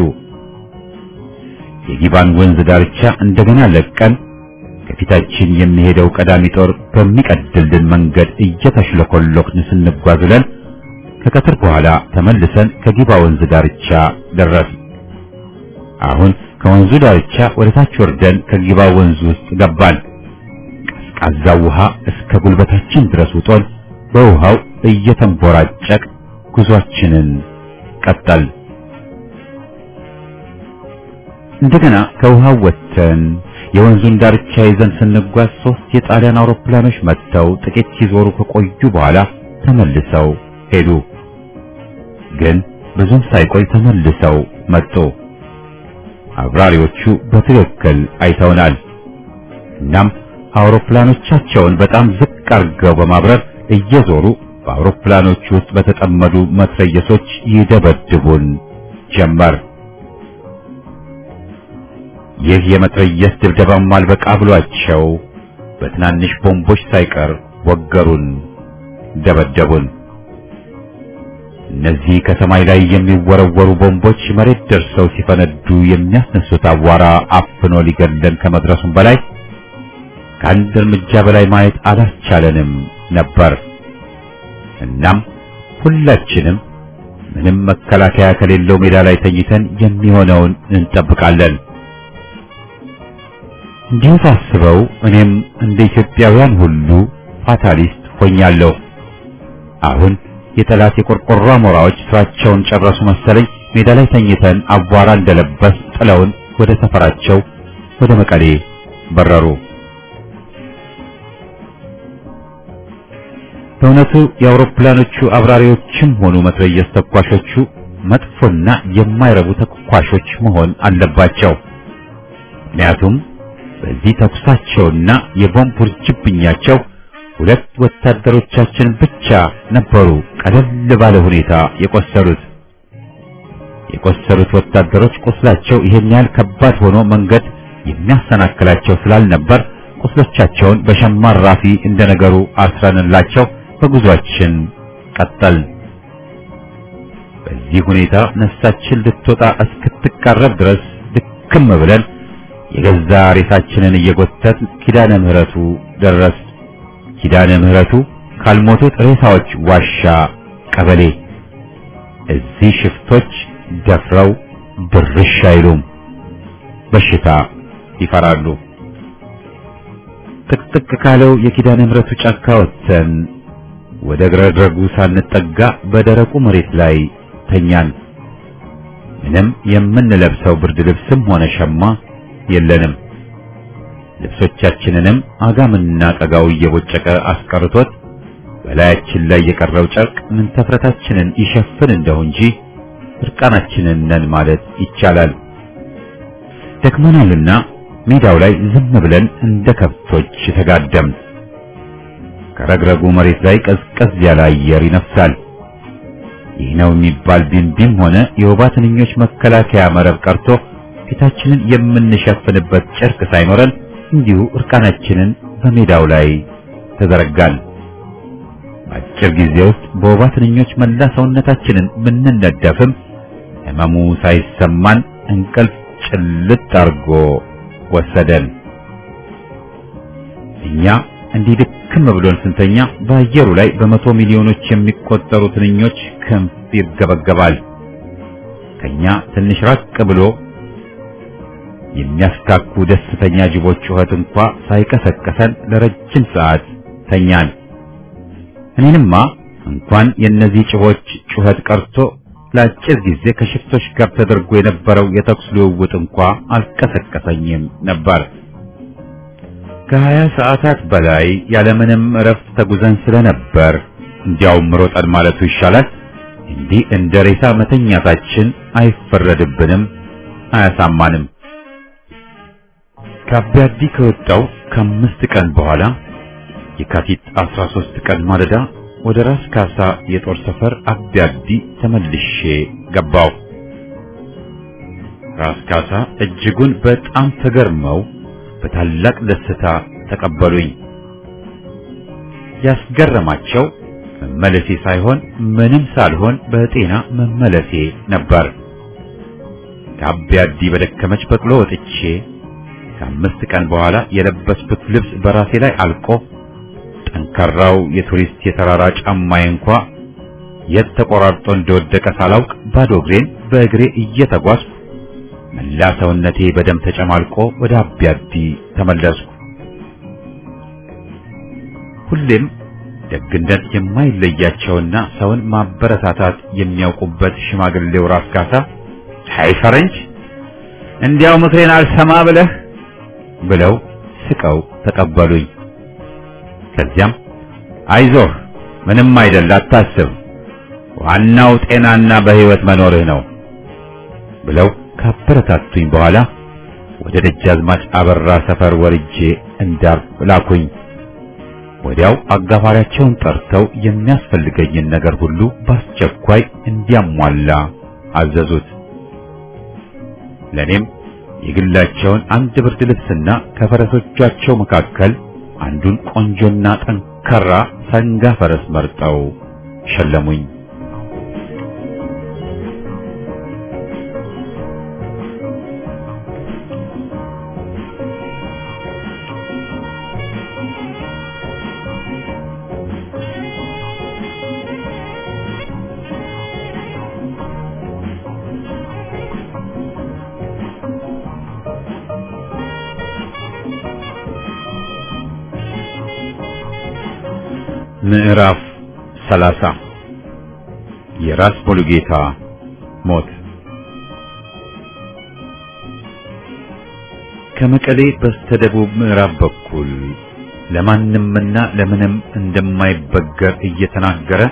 የጊባን ወንዝ ዳርቻ እንደገና ለቀን ከፊታችን የሚሄደው ቀዳሚ ጦር በሚቀድልን መንገድ እየተሽለኮለክን ስንጓዝ ውለን ከቀትር በኋላ ተመልሰን ከጊባ ወንዝ ዳርቻ ደረስን። አሁን ከወንዙ ዳርቻ ወደ ታች ወርደን ከጊባ ወንዝ ውስጥ ገባን። ቀዝቃዛው ውሃ እስከ ጉልበታችን ድረስ ውጦን በውሃው እየተንቦራጨቅ ጉዟችንን ቀጠል። እንደገና ከውሃው ወጥተን የወንዙን ዳርቻ ይዘን ስንጓዝ ሶስት የጣሊያን አውሮፕላኖች መጥተው ጥቂት ሲዞሩ ከቆዩ በኋላ ተመልሰው ሄዱ። ግን ብዙም ሳይቆይ ተመልሰው መጡ። አብራሪዎቹ በትክክል አይተውናል። እናም አውሮፕላኖቻቸውን በጣም ዝቅ አድርገው በማብረር እየዞሩ በአውሮፕላኖቹ ውስጥ በተጠመዱ መትረየሶች ይደበድቡን ጀመር። ይህ የመትረየስ ድብደባም አልበቃ ብሏቸው በትናንሽ ቦምቦች ሳይቀር ወገሩን፣ ደበደቡን። እነዚህ ከሰማይ ላይ የሚወረወሩ ቦምቦች መሬት ደርሰው ሲፈነዱ የሚያስነሱት አቧራ አፍኖ ሊገለን ከመድረሱም በላይ ከአንድ እርምጃ በላይ ማየት አላስቻለንም ነበር። እናም ሁላችንም ምንም መከላከያ ከሌለው ሜዳ ላይ ተኝተን የሚሆነውን እንጠብቃለን። እንዲሁ ሳስበው እኔም እንደ ኢትዮጵያውያን ሁሉ ፋታሊስት ሆኛለሁ። አሁን የጠላት የቆርቆሮ አሞራዎች ስራቸውን ጨረሱ መሰለኝ። ሜዳ ላይ ተኝተን አቧራ እንደለበስ ጥለውን ወደ ሰፈራቸው ወደ መቀሌ በረሩ። በእውነቱ የአውሮፕላኖቹ አብራሪዎችም ሆኑ መትረየስ ተኳሾቹ መጥፎና የማይረቡ ተኳሾች መሆን አለባቸው። ምክንያቱም በዚህ ተኩሳቸውና የቦምብ ውርጅብኛቸው ሁለት ወታደሮቻችን ብቻ ነበሩ ቀለል ባለ ሁኔታ የቆሰሉት። የቆሰሉት ወታደሮች ቁስላቸው ይሄን ያህል ከባድ ሆኖ መንገድ የሚያሰናክላቸው ስላልነበር ቁስሎቻቸውን በሸማ ራፊ እንደነገሩ አስረንላቸው በጉዟችን ቀጠል። በዚህ ሁኔታ ነፍሳችን ልትወጣ እስክትቃረብ ድረስ ድክም ብለን የገዛ ሬሳችንን እየጎተት ኪዳነ ምህረቱ ደረስ። ኪዳነ ምህረቱ ካልሞቱት ሬሳዎች ዋሻ ቀበሌ። እዚህ ሽፍቶች ደፍረው ድርሽ አይሉም፣ በሽታ ይፈራሉ። ጥቅጥቅ ካለው የኪዳነ ምህረቱ ጫካ ወጥተን ወደ ግረድረጉ ሳንጠጋ በደረቁ መሬት ላይ ተኛን። ምንም የምንለብሰው ብርድ ልብስም ሆነ ሸማ የለንም። ልብሶቻችንንም አጋምና ቀጋው እየቦጨቀ አስቀርቶት በላያችን ላይ የቀረው ጨርቅ ምን ተፍረታችንን ይሸፍን እንደው እንጂ እርቃናችንን ነን ማለት ይቻላል። ደክመናልና ሜዳው ላይ ዝም ብለን እንደ ከብቶች ተጋደም። ከረግረጉ መሬት ላይ ቀዝቀዝ ያለ አየር ይነፍሳል። ይህ ነው የሚባል ቢንቢም ሆነ የወባ ትንኞች መከላከያ መረብ ቀርቶ ፊታችንን የምንሸፍንበት ጨርቅ ሳይኖረን እንዲሁ እርቃናችንን በሜዳው ላይ ተዘረጋን። በአጭር ጊዜ ውስጥ በወባ ትንኞች መላ ሰውነታችንን ብንነደፍም ሕመሙ ሳይሰማን እንቅልፍ ጭልጥ አርጎ ወሰደን። እኛ እንዲህ ድክም ብሎን ስንተኛ በአየሩ ላይ በመቶ ሚሊዮኖች የሚቆጠሩ ትንኞች ክንፍ ይርገበገባል። ከኛ ትንሽ ራቅ ብሎ የሚያስካኩ ደስተኛ ጅቦች ጩኸት እንኳ ሳይቀሰቀሰን ለረጅም ሰዓት ተኛን። እኔንማ እንኳን የእነዚህ ጭቦች ጩኸት ቀርቶ ለአጭር ጊዜ ከሽፍቶች ጋር ተደርጎ የነበረው የተኩስ ልውውጥ እንኳ አልቀሰቀሰኝም ነበር። ከሀያ ሰዓታት በላይ ያለምንም እረፍት ተጉዘን ስለነበር እንዲያውም ሮጠን ማለቱ ይሻላል። እንዲህ እንደ ሬሳ መተኛታችን አይፈረድብንም፣ አያሳማንም። ከአቢያዲ ከወጣው ከአምስት ቀን በኋላ የካቲት 13 ቀን ማለዳ ወደ ራስ ካሳ የጦር ሰፈር አቢያዲ ተመልሼ ገባው። ራስ ካሳ እጅጉን በጣም ተገርመው በታላቅ ደስታ ተቀበሉኝ። ያስገረማቸው መመለሴ ሳይሆን ምንም ሳልሆን በጤና መመለሴ ነበር። ከአቢያዲ በደከመች በቅሎ ወጥቼ ከአምስት ቀን በኋላ የለበስኩት ልብስ በራሴ ላይ አልቆ ጠንካራው የቱሪስት የተራራ ጫማዬ እንኳ የት ተቆራርጦ እንደወደቀ ሳላውቅ ባዶ እግሬን በእግሬ እየተጓዝኩ መላ ሰውነቴ በደም ተጨማልቆ ወደ አቢያዲ ተመለስኩ። ሁሌም ደግነት የማይለያቸውና ሰውን ማበረታታት የሚያውቁበት ሽማግሌው ራስ ካሳ አይ ፈረንጅ እንዲያው ምክሬን አልሰማ ብለህ ብለው ስቀው ተቀበሉኝ። ከዚያም አይዞህ ምንም አይደል አታስብ፣ ዋናው ጤናና በሕይወት መኖርህ ነው ብለው ካበረታቱኝ በኋላ ወደ ደጃዝማች አበራ ሰፈር ወርጄ እንዳርፍ ላኩኝ። ወዲያው አጋፋሪያቸውን ጠርተው የሚያስፈልገኝን ነገር ሁሉ በአስቸኳይ እንዲያሟላ አዘዙት። ለኔም የግላቸውን አንድ ብርድ ልብስና ከፈረሶቻቸው መካከል አንዱን ቆንጆና ጠንካራ ሰንጋ ፈረስ መርጠው ሸለሙኝ። ምዕራፍ ሰላሳ የራስ ሙሉጌታ ሞት ከመቀሌ በስተደቡብ ምዕራብ በኩል ለማንምና ለምንም እንደማይበገር እየተናገረ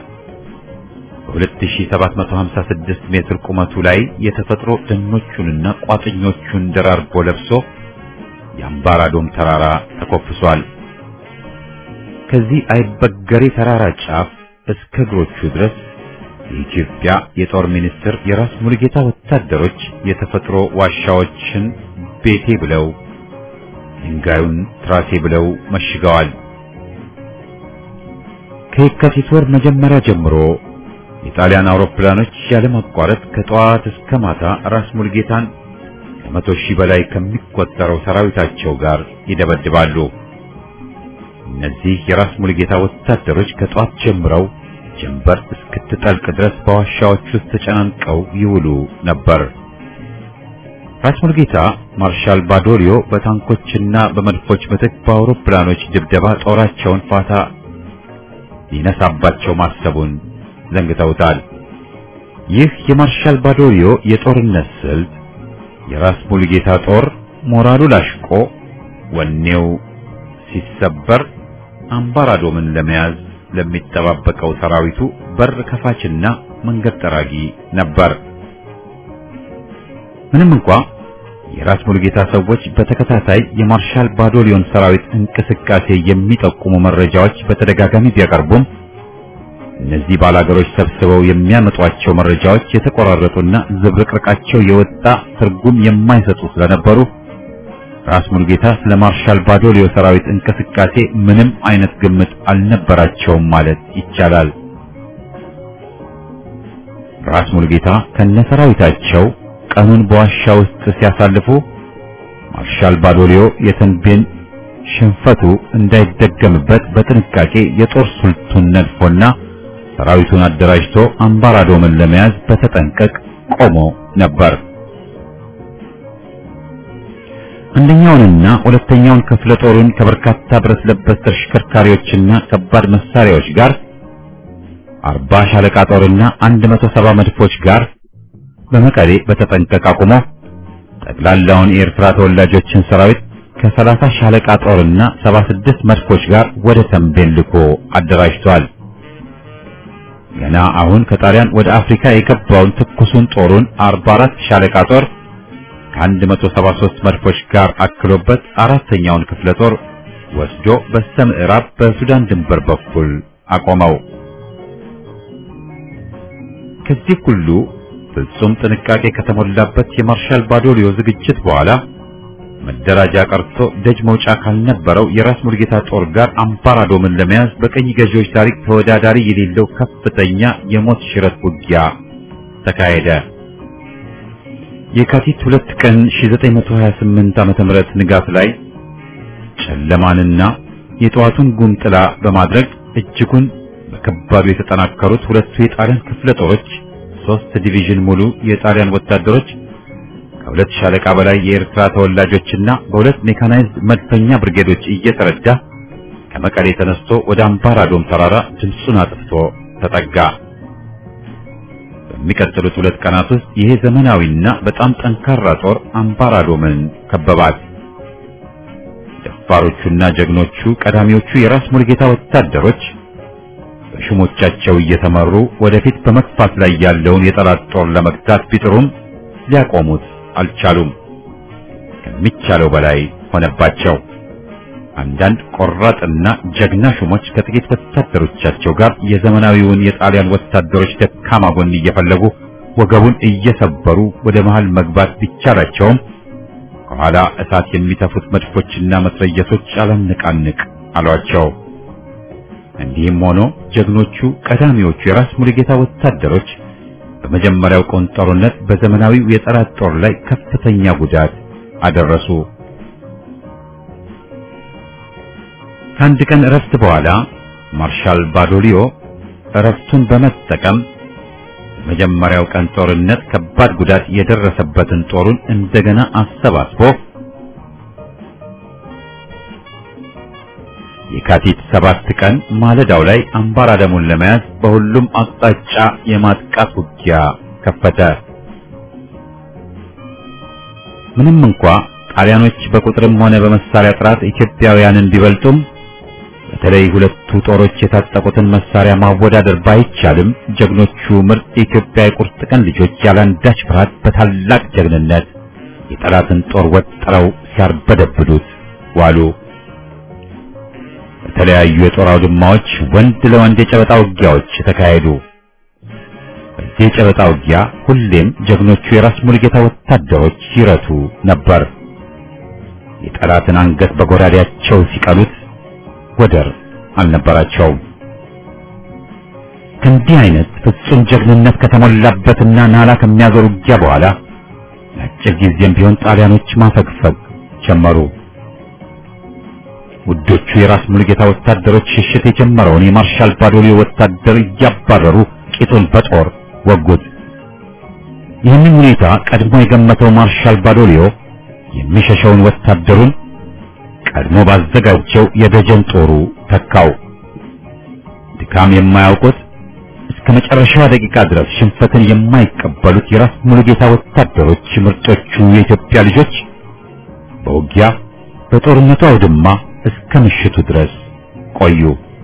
በ2756 ሜትር ቁመቱ ላይ የተፈጥሮ ደኖቹንና ቋጥኞቹን ደራርቦ ለብሶ የአምባራዶም ተራራ ተኮፍሷል። ከዚህ አይበገሬ ተራራ ጫፍ እስከ እግሮቹ ድረስ የኢትዮጵያ የጦር ሚኒስትር የራስ ሙሉጌታ ወታደሮች የተፈጥሮ ዋሻዎችን ቤቴ ብለው ድንጋዩን ትራሴ ብለው መሽገዋል። ከየካቲት ወር መጀመሪያ ጀምሮ የጣሊያን አውሮፕላኖች ያለማቋረጥ ከጠዋት እስከ ማታ ራስ ሙሉጌታን ከመቶ ሺህ በላይ ከሚቆጠረው ሰራዊታቸው ጋር ይደበድባሉ። እነዚህ የራስ ሙሉጌታ ወታደሮች ከጧት ጀምረው ጀንበር እስክትጠልቅ ድረስ በዋሻዎች ውስጥ ተጨናንቀው ይውሉ ነበር። ራስ ሙሉጌታ ማርሻል ባዶሊዮ በታንኮችና በመድፎች ምትክ በአውሮፕላኖች ድብደባ ጦራቸውን ፋታ ሊነሳባቸው ማሰቡን ዘንግተውታል። ይህ የማርሻል ባዶሊዮ የጦርነት ስልት የራስ ሙሉጌታ ጦር ሞራሉ ላሽቆ ወኔው ሲሰበር አምባራዶምን ለመያዝ ለሚጠባበቀው ሰራዊቱ በር ከፋችና መንገድ ጠራጊ ነበር። ምንም እንኳ የራስ ሙሉጌታ ሰዎች በተከታታይ የማርሻል ባዶሊዮን ሰራዊት እንቅስቃሴ የሚጠቁሙ መረጃዎች በተደጋጋሚ ቢያቀርቡም እነዚህ ባላገሮች ሰብስበው የሚያመጧቸው መረጃዎች የተቆራረጡና ዝብርቅርቃቸው የወጣ ትርጉም የማይሰጡ ስለነበሩ ራስ ሙሉጌታ ስለ ማርሻል ባዶሊዮ ሰራዊት እንቅስቃሴ ምንም አይነት ግምት አልነበራቸውም ማለት ይቻላል። ራስ ሙሉጌታ ከነሰራዊታቸው ቀኑን በዋሻ ውስጥ ሲያሳልፉ ማርሻል ባዶሊዮ የተንቤን ሽንፈቱ እንዳይደገምበት በጥንቃቄ የጦር ስልቱን ነድፎና ሰራዊቱን አደራጅቶ አምባራዶምን ለመያዝ በተጠንቀቅ ቆሞ ነበር። አንደኛውንና ሁለተኛውን ክፍለ ጦሩን ከበርካታ ብረት ለበስ ተሽከርካሪዎችና ከባድ መሳሪያዎች ጋር አርባ ሻለቃ ጦርና አንድ መቶ ሰባ መድፎች ጋር በመቀሌ በተጠንቀቅ አቁሞ ጠቅላላውን የኤርትራ ተወላጆችን ሰራዊት ከሰላሳ ሻለቃ ጦርና ሰባ ስድስት መድፎች ጋር ወደ ተንቤን ልኮ አደራጅቷል። ገና አሁን ከጣሊያን ወደ አፍሪካ የገባውን ትኩሱን ጦሩን አርባ አራት ሻለቃ ጦር ከአንድ መቶ ሰባ ሦስት መድፎች ጋር አክሎበት አራተኛውን ክፍለ ጦር ወስዶ በስተ ምዕራብ በሱዳን ድንበር በኩል አቆመው። ከዚህ ሁሉ ፍጹም ጥንቃቄ ከተሞላበት የማርሻል ባዶሊዮ ዝግጅት በኋላ መደራጃ ቀርቶ ደጅ መውጫ ካልነበረው የራስ ሙልጌታ ጦር ጋር አምባራዶምን ለመያዝ በቀኝ ገዢዎች ታሪክ ተወዳዳሪ የሌለው ከፍተኛ የሞት ሽረት ውጊያ ተካሄደ። የካቲት ሁለት ቀን 1928 ዓመተ ምህረት ንጋት ላይ ጨለማንና የጠዋቱን ጉም ጥላ በማድረግ እጅጉን በከባዱ የተጠናከሩት ሁለቱ የጣሊያን ክፍለ ጦሮች ሶስት ዲቪዥን ሙሉ የጣሊያን ወታደሮች ከሁለት ሻለቃ በላይ የኤርትራ ተወላጆችና በሁለት ሜካናይዝድ መድፈኛ ብርጌዶች እየተረዳ ከመቀሌ ተነስቶ ወደ አምባራዶም ተራራ ድምፁን አጥፍቶ ተጠጋ። በሚቀጥሉት ሁለት ቀናት ውስጥ ይሄ ዘመናዊና በጣም ጠንካራ ጦር አምባራዶምን ከበባት። ደፋሮቹና ጀግኖቹ ቀዳሚዎቹ የራስ ሙልጌታ ወታደሮች በሹሞቻቸው እየተመሩ ወደፊት በመግፋት ላይ ያለውን የጠላት ጦር ለመግታት ቢጥሩም ሊያቆሙት አልቻሉም። ከሚቻለው በላይ ሆነባቸው። አንዳንድ ቆራጥና ጀግና ሹሞች ከጥቂት ወታደሮቻቸው ጋር የዘመናዊውን የጣሊያን ወታደሮች ደካማ ጎን እየፈለጉ ወገቡን እየሰበሩ ወደ መሃል መግባት ቢቻላቸውም ከኋላ እሳት የሚተፉት መድፎችና መትረየሶች አላነቃንቅ አሏቸው። እንዲህም ሆኖ ጀግኖቹ ቀዳሚዎቹ የራስ ሙሉጌታ ወታደሮች በመጀመሪያው ቀን ጦርነት በዘመናዊው የጠላት ጦር ላይ ከፍተኛ ጉዳት አደረሱ። ከአንድ ቀን እረፍት በኋላ ማርሻል ባዶሊዮ እረፍቱን በመጠቀም በመጀመሪያው ቀን ጦርነት ከባድ ጉዳት የደረሰበትን ጦሩን እንደገና አሰባስቦ የካቲት ሰባት ቀን ማለዳው ላይ አምባራደሙን ለመያዝ በሁሉም አቅጣጫ የማጥቃት ውጊያ ከፈተ። ምንም እንኳ ጣሊያኖች በቁጥርም ሆነ በመሳሪያ ጥራት ኢትዮጵያውያንን ቢበልጡም በተለይ ሁለቱ ጦሮች የታጠቁትን መሳሪያ ማወዳደር ባይቻልም ጀግኖቹ ምርጥ የኢትዮጵያ የቁርጥ ቀን ልጆች ያላንዳች ፍርሃት በታላቅ ጀግንነት የጠላትን ጦር ወጥረው ሲያርበደብዱት ዋሉ። በተለያዩ የጦር አውድማዎች ወንድ ለወንድ የጨበጣ ውጊያዎች ተካሄዱ። በዚህ የጨበጣ ውጊያ ሁሌም ጀግኖቹ የራስ ሙሉጌታ ወታደሮች ይረቱ ነበር። የጠላትን አንገት በጎራዴያቸው ሲቀሉት ወደር አልነበራቸውም። ከእንዲህ አይነት ፍጹም ጀግንነት ከተሞላበትና ናላ ከሚያዞር ውጊያ በኋላ ለአጭር ጊዜም ቢሆን ጣሊያኖች ማፈግፈግ ጀመሩ። ውዶቹ የራስ ሙሉጌታ ወታደሮች ሽሽት የጀመረውን የማርሻል ባዶሊዮ ወታደር እያባረሩ ቂጡን በጦር ወጉት። ይህንን ሁኔታ ቀድሞ የገመተው ማርሻል ባዶሊዮ የሚሸሸውን ወታደሩን ቀድሞ ባዘጋጀው የደጀን ጦሩ ተካው። ድካም የማያውቁት እስከ መጨረሻዋ ደቂቃ ድረስ ሽንፈትን የማይቀበሉት የራስ ሙሉጌታ ወታደሮች ምርጦቹ የኢትዮጵያ ልጆች በውጊያ በጦርነቱ አውድማ እስከ ምሽቱ ድረስ ቆዩ።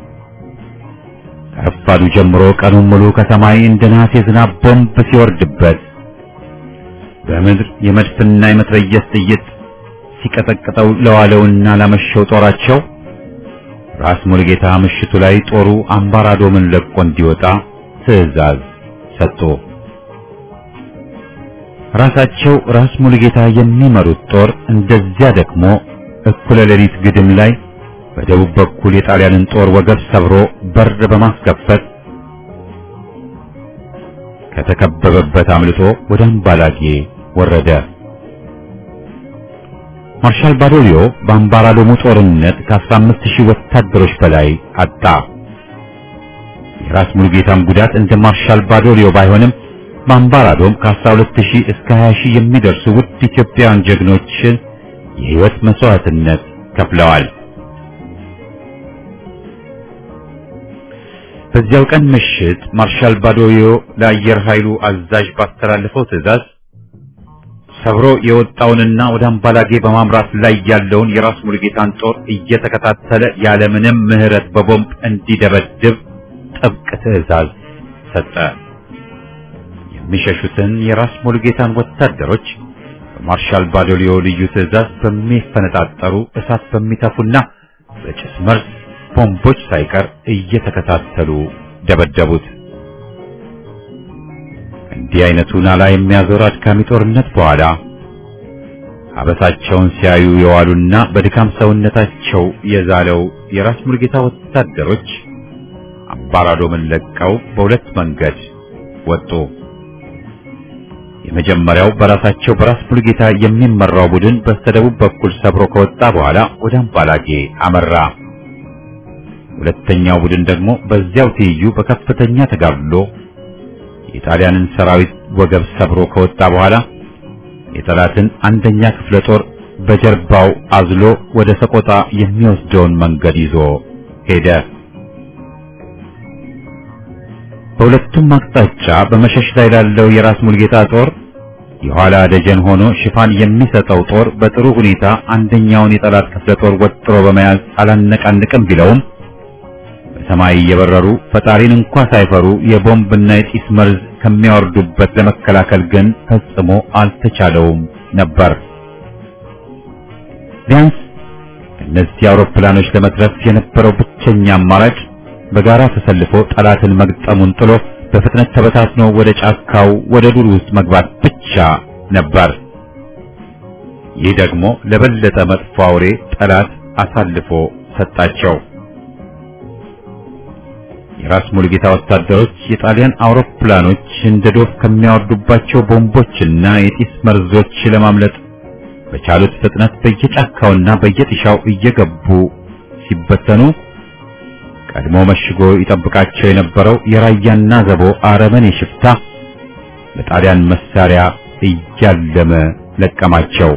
ከረፋዱ ጀምሮ ቀኑን ሙሉ ከሰማይ እንደ ነሐስ የዝናብ ቦምብ ሲወርድበት በምድር የመድፍና የመትረየስ ጥይት ሲቀጠቅጠው ለዋለውና ላመሸው ጦራቸው ራስ ሙሉጌታ ምሽቱ ላይ ጦሩ አምባራዶምን ለቆ እንዲወጣ ትዕዛዝ ሰጡ። ራሳቸው ራስ ሙሉጌታ የሚመሩት ጦር እንደዚያ ደግሞ እኩለ ሌሊት ግድም ላይ በደቡብ በኩል የጣሊያንን ጦር ወገብ ሰብሮ በር በማስከፈት ከተከበበበት አምልጦ ወደ አምባላጌ ወረደ። ማርሻል ባዶሊዮ በአምባራዶሙ ጦርነት ከ15 ሺህ ወታደሮች በላይ አጣ። የራስ ሙሉጌታም ጉዳት እንደ ማርሻል ባዶሊዮ ባይሆንም በአምባራዶም ከ12 ሺህ እስከ 20 ሺህ የሚደርሱ ውድ ኢትዮጵያውያን ጀግኖችን የሕይወት መስዋዕትነት ከፍለዋል። በዚያው ቀን ምሽት ማርሻል ባዶሊዮ ለአየር ኃይሉ አዛዥ ባስተላለፈው ትዕዛዝ ሰብሮ የወጣውንና ወደ አምባላጌ በማምራት ላይ ያለውን የራስ ሙሉጌታን ጦር እየተከታተለ ያለምንም ምሕረት በቦምብ እንዲደበድብ ጥብቅ ትዕዛዝ ሰጠ። የሚሸሹትን የራስ ሙሉጌታን ወታደሮች በማርሻል ባዶሊዮ ልዩ ትዕዛዝ በሚፈነጣጠሩ እሳት በሚተፉና በጭስ መርዝ ቦምቦች ሳይቀር እየተከታተሉ ደበደቡት። እንዲህ አይነቱ ናላ የሚያዞር አድካሚ ጦርነት በኋላ አበሳቸውን ሲያዩ የዋሉና በድካም ሰውነታቸው የዛለው የራስ ሙልጌታ ወታደሮች አባራዶምን ለቀው በሁለት መንገድ ወጡ። የመጀመሪያው በራሳቸው በራስ ሙልጌታ የሚመራው ቡድን በስተደቡብ በኩል ሰብሮ ከወጣ በኋላ ወደ አምባላጌ አመራ። ሁለተኛው ቡድን ደግሞ በዚያው ትይዩ በከፍተኛ ተጋድሎ የጣሊያንን ሰራዊት ወገብ ሰብሮ ከወጣ በኋላ የጠላትን አንደኛ ክፍለ ጦር በጀርባው አዝሎ ወደ ሰቆጣ የሚወስደውን መንገድ ይዞ ሄደ። በሁለቱም አቅጣጫ በመሸሽ ላይ ላለው የራስ ሙልጌታ ጦር የኋላ ደጀን ሆኖ ሽፋን የሚሰጠው ጦር በጥሩ ሁኔታ አንደኛውን የጠላት ክፍለ ጦር ወጥሮ በመያዝ አላነቃንቅም ቢለውም በሰማይ እየበረሩ ፈጣሪን እንኳ ሳይፈሩ የቦምብና የጢስ መርዝ ከሚያወርዱበት ለመከላከል ግን ፈጽሞ አልተቻለውም ነበር። ቢያንስ እነዚህ አውሮፕላኖች ለመትረፍ የነበረው ብቸኛ አማራጭ በጋራ ተሰልፎ ጠላትን መግጠሙን ጥሎ በፍጥነት ተበታትኖ ወደ ጫካው ወደ ዱር ውስጥ መግባት ብቻ ነበር። ይህ ደግሞ ለበለጠ መጥፎ አውሬ ጠላት አሳልፎ ሰጣቸው። የራስ ሙሉጌታ ወታደሮች የጣሊያን አውሮፕላኖች እንደ ዶፍ ከሚያወርዱባቸው ቦምቦችና የጢስ መርዞች ለማምለጥ በቻሉት ፍጥነት በየጫካውና በየጥሻው እየገቡ ሲበተኑ ቀድሞ መሽጎ ይጠብቃቸው የነበረው የራያና ዘቦ አረመኔ ሽፍታ በጣሊያን መሳሪያ እያለመ ለቀማቸው።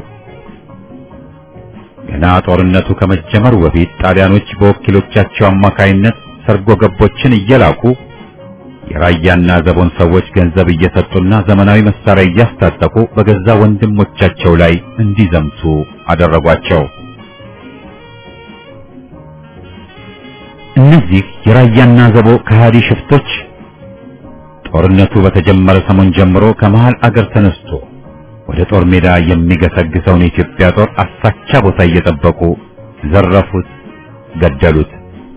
ገና ጦርነቱ ከመጀመሩ በፊት ጣሊያኖች በወኪሎቻቸው አማካይነት ሰርጎ ገቦችን እየላኩ የራያና ዘቦን ሰዎች ገንዘብ እየሰጡና ዘመናዊ መሳሪያ እያስታጠቁ በገዛ ወንድሞቻቸው ላይ እንዲዘምቱ አደረጓቸው። እነዚህ የራያና ዘቦ ከሃዲ ሽፍቶች ጦርነቱ በተጀመረ ሰሞን ጀምሮ ከመሃል አገር ተነስቶ ወደ ጦር ሜዳ የሚገሰግሰውን የኢትዮጵያ ጦር አሳቻ ቦታ እየጠበቁ ዘረፉት፣ ገደሉት።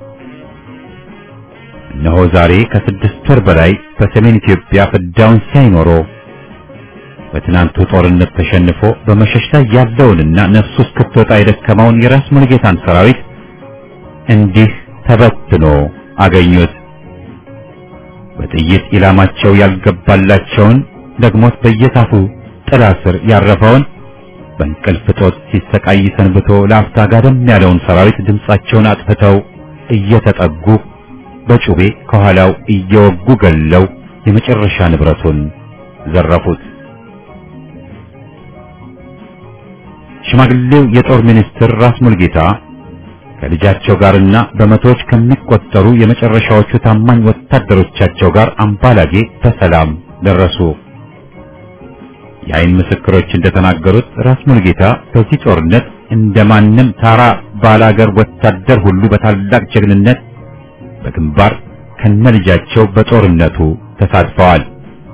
እነሆ ዛሬ ከስድስት ወር በላይ በሰሜን ኢትዮጵያ ፍዳውን ሳይኖሮ በትናንቱ ጦርነት ተሸንፎ በመሸሽ ላይ ያለውንና ነፍሱ እስክትወጣ የደከመውን የራስ ሙሉጌታን ሰራዊት እንዲህ ተበትኖ አገኙት። በጥይት ኢላማቸው ያልገባላቸውን ደግሞት በየዛፉ ጥላ ስር ያረፈውን በእንቅልፍ ጦት ሲሰቃይ ሰንብቶ ለአፍታ ጋደም ያለውን ሰራዊት ድምፃቸውን አጥፍተው እየተጠጉ በጩቤ ከኋላው እየወጉ ገለው የመጨረሻ ንብረቱን ዘረፉት። ሽማግሌው የጦር ሚኒስትር ራስ ሙልጌታ ከልጃቸው ጋርና በመቶዎች ከሚቆጠሩ የመጨረሻዎቹ ታማኝ ወታደሮቻቸው ጋር አምባላጌ በሰላም ደረሱ። የአይን ምስክሮች እንደተናገሩት ራስ ሙልጌታ በዚህ ጦርነት እንደማንም ታራ ባላገር ወታደር ሁሉ በታላቅ ጀግንነት በግንባር ከነልጃቸው በጦርነቱ ተሳትፈዋል።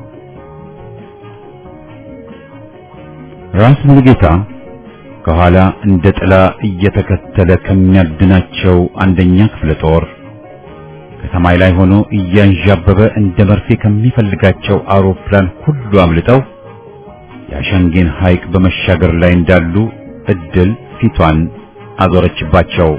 ራስ ሙሉጌታ ከኋላ እንደ ጥላ እየተከተለ ከሚያድናቸው አንደኛ ክፍለ ጦር ከሰማይ ላይ ሆኖ እያንዣበበ እንደ መርፌ ከሚፈልጋቸው አውሮፕላን ሁሉ አምልጠው የአሸንጌን ሐይቅ በመሻገር ላይ እንዳሉ እድል ፊቷን አዞረችባቸው።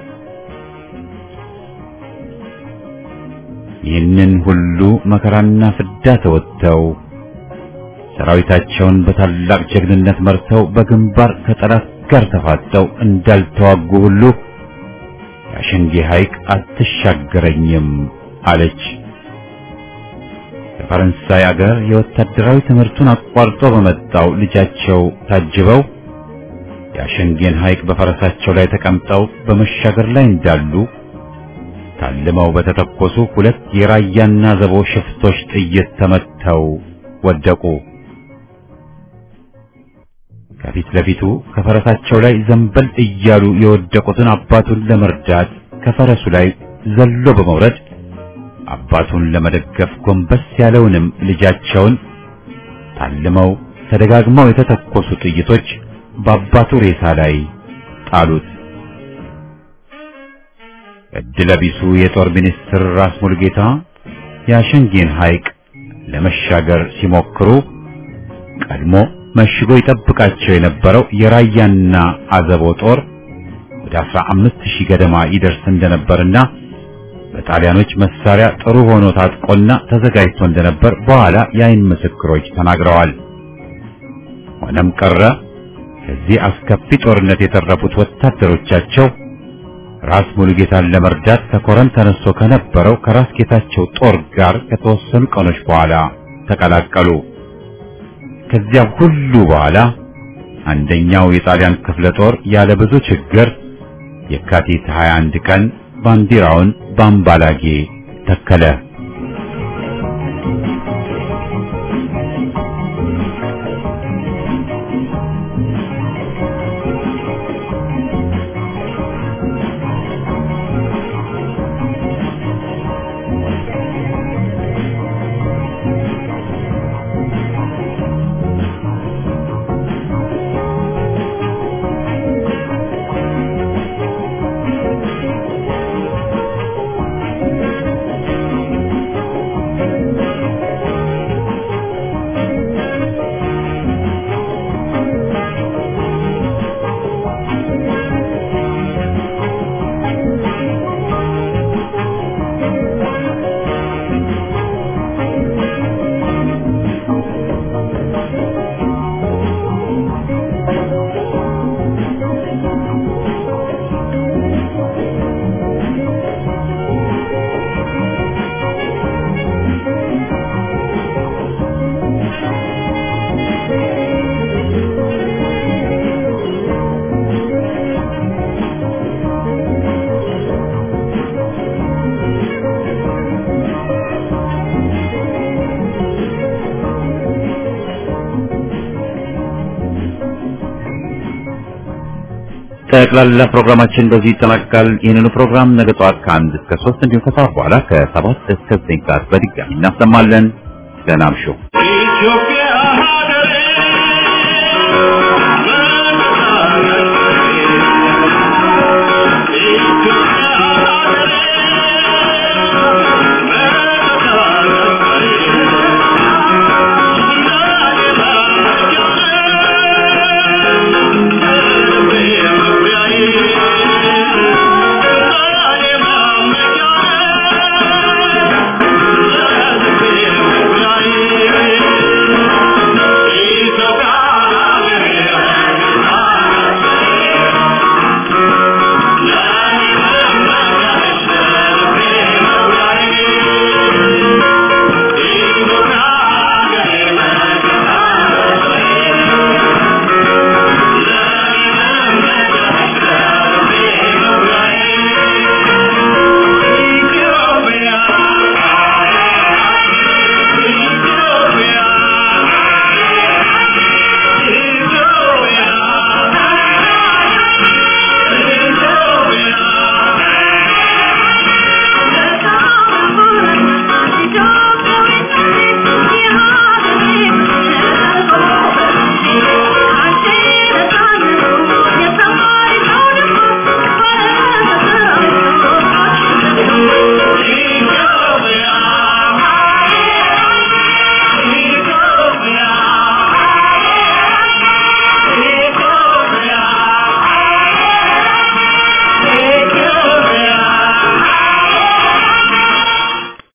ይህንን ሁሉ መከራና ፍዳ ተወጥተው ሰራዊታቸውን በታላቅ ጀግንነት መርተው በግንባር ከጠላት ጋር ተፋጠው እንዳልተዋጉ ሁሉ የአሸንጌ ሐይቅ አትሻገረኝም አለች። ከፈረንሳይ አገር የወታደራዊ ትምህርቱን አቋርጦ በመጣው ልጃቸው ታጅበው የአሸንጌን ሐይቅ በፈረሳቸው ላይ ተቀምጠው በመሻገር ላይ እንዳሉ ታልመው በተተኮሱ ሁለት የራያና ዘቦ ሽፍቶች ጥይት ተመተው ወደቁ። ከፊት ለፊቱ ከፈረሳቸው ላይ ዘንበል እያሉ የወደቁትን አባቱን ለመርዳት ከፈረሱ ላይ ዘሎ በመውረድ አባቱን ለመደገፍ ጎንበስ ያለውንም ልጃቸውን ታልመው ተደጋግመው የተተኮሱ ጥይቶች በአባቱ ሬሳ ላይ ጣሉት። እድለ ቢሱ የጦር ሚኒስትር ራስ ሙሉጌታ የአሸንጌን ሐይቅ ለመሻገር ሲሞክሩ ቀድሞ መሽጎ ይጠብቃቸው የነበረው የራያና አዘቦ ጦር ወደ 15000 ገደማ ይደርስ እንደነበርና በጣሊያኖች መሳሪያ ጥሩ ሆኖ ታጥቆና ተዘጋጅቶ እንደነበር በኋላ የአይን ምስክሮች ተናግረዋል። ሆነም ቀረ ከዚህ አስከፊ ጦርነት የተረፉት ወታደሮቻቸው ራስ ሙሉጌታን ለመርዳት ከኮረም ተነስቶ ከነበረው ከራስ ጌታቸው ጦር ጋር ከተወሰኑ ቀኖች በኋላ ተቀላቀሉ። ከዚያ ሁሉ በኋላ አንደኛው የጣሊያን ክፍለ ጦር ያለ ብዙ ችግር የካቲት 21 ቀን ባንዲራውን በአምባላጌ ተከለ። ጠቅላላ ፕሮግራማችን በዚህ ይጠናቀቃል። ይህንኑ ፕሮግራም ነገ ጠዋት ከአንድ እስከ ሶስት እንዲሁም ከሰዓት በኋላ ከሰባት እስከ ዘጠኝ ሰዓት በድጋሚ እናሰማለን። ደህና እምሹ። ኢትዮጵያ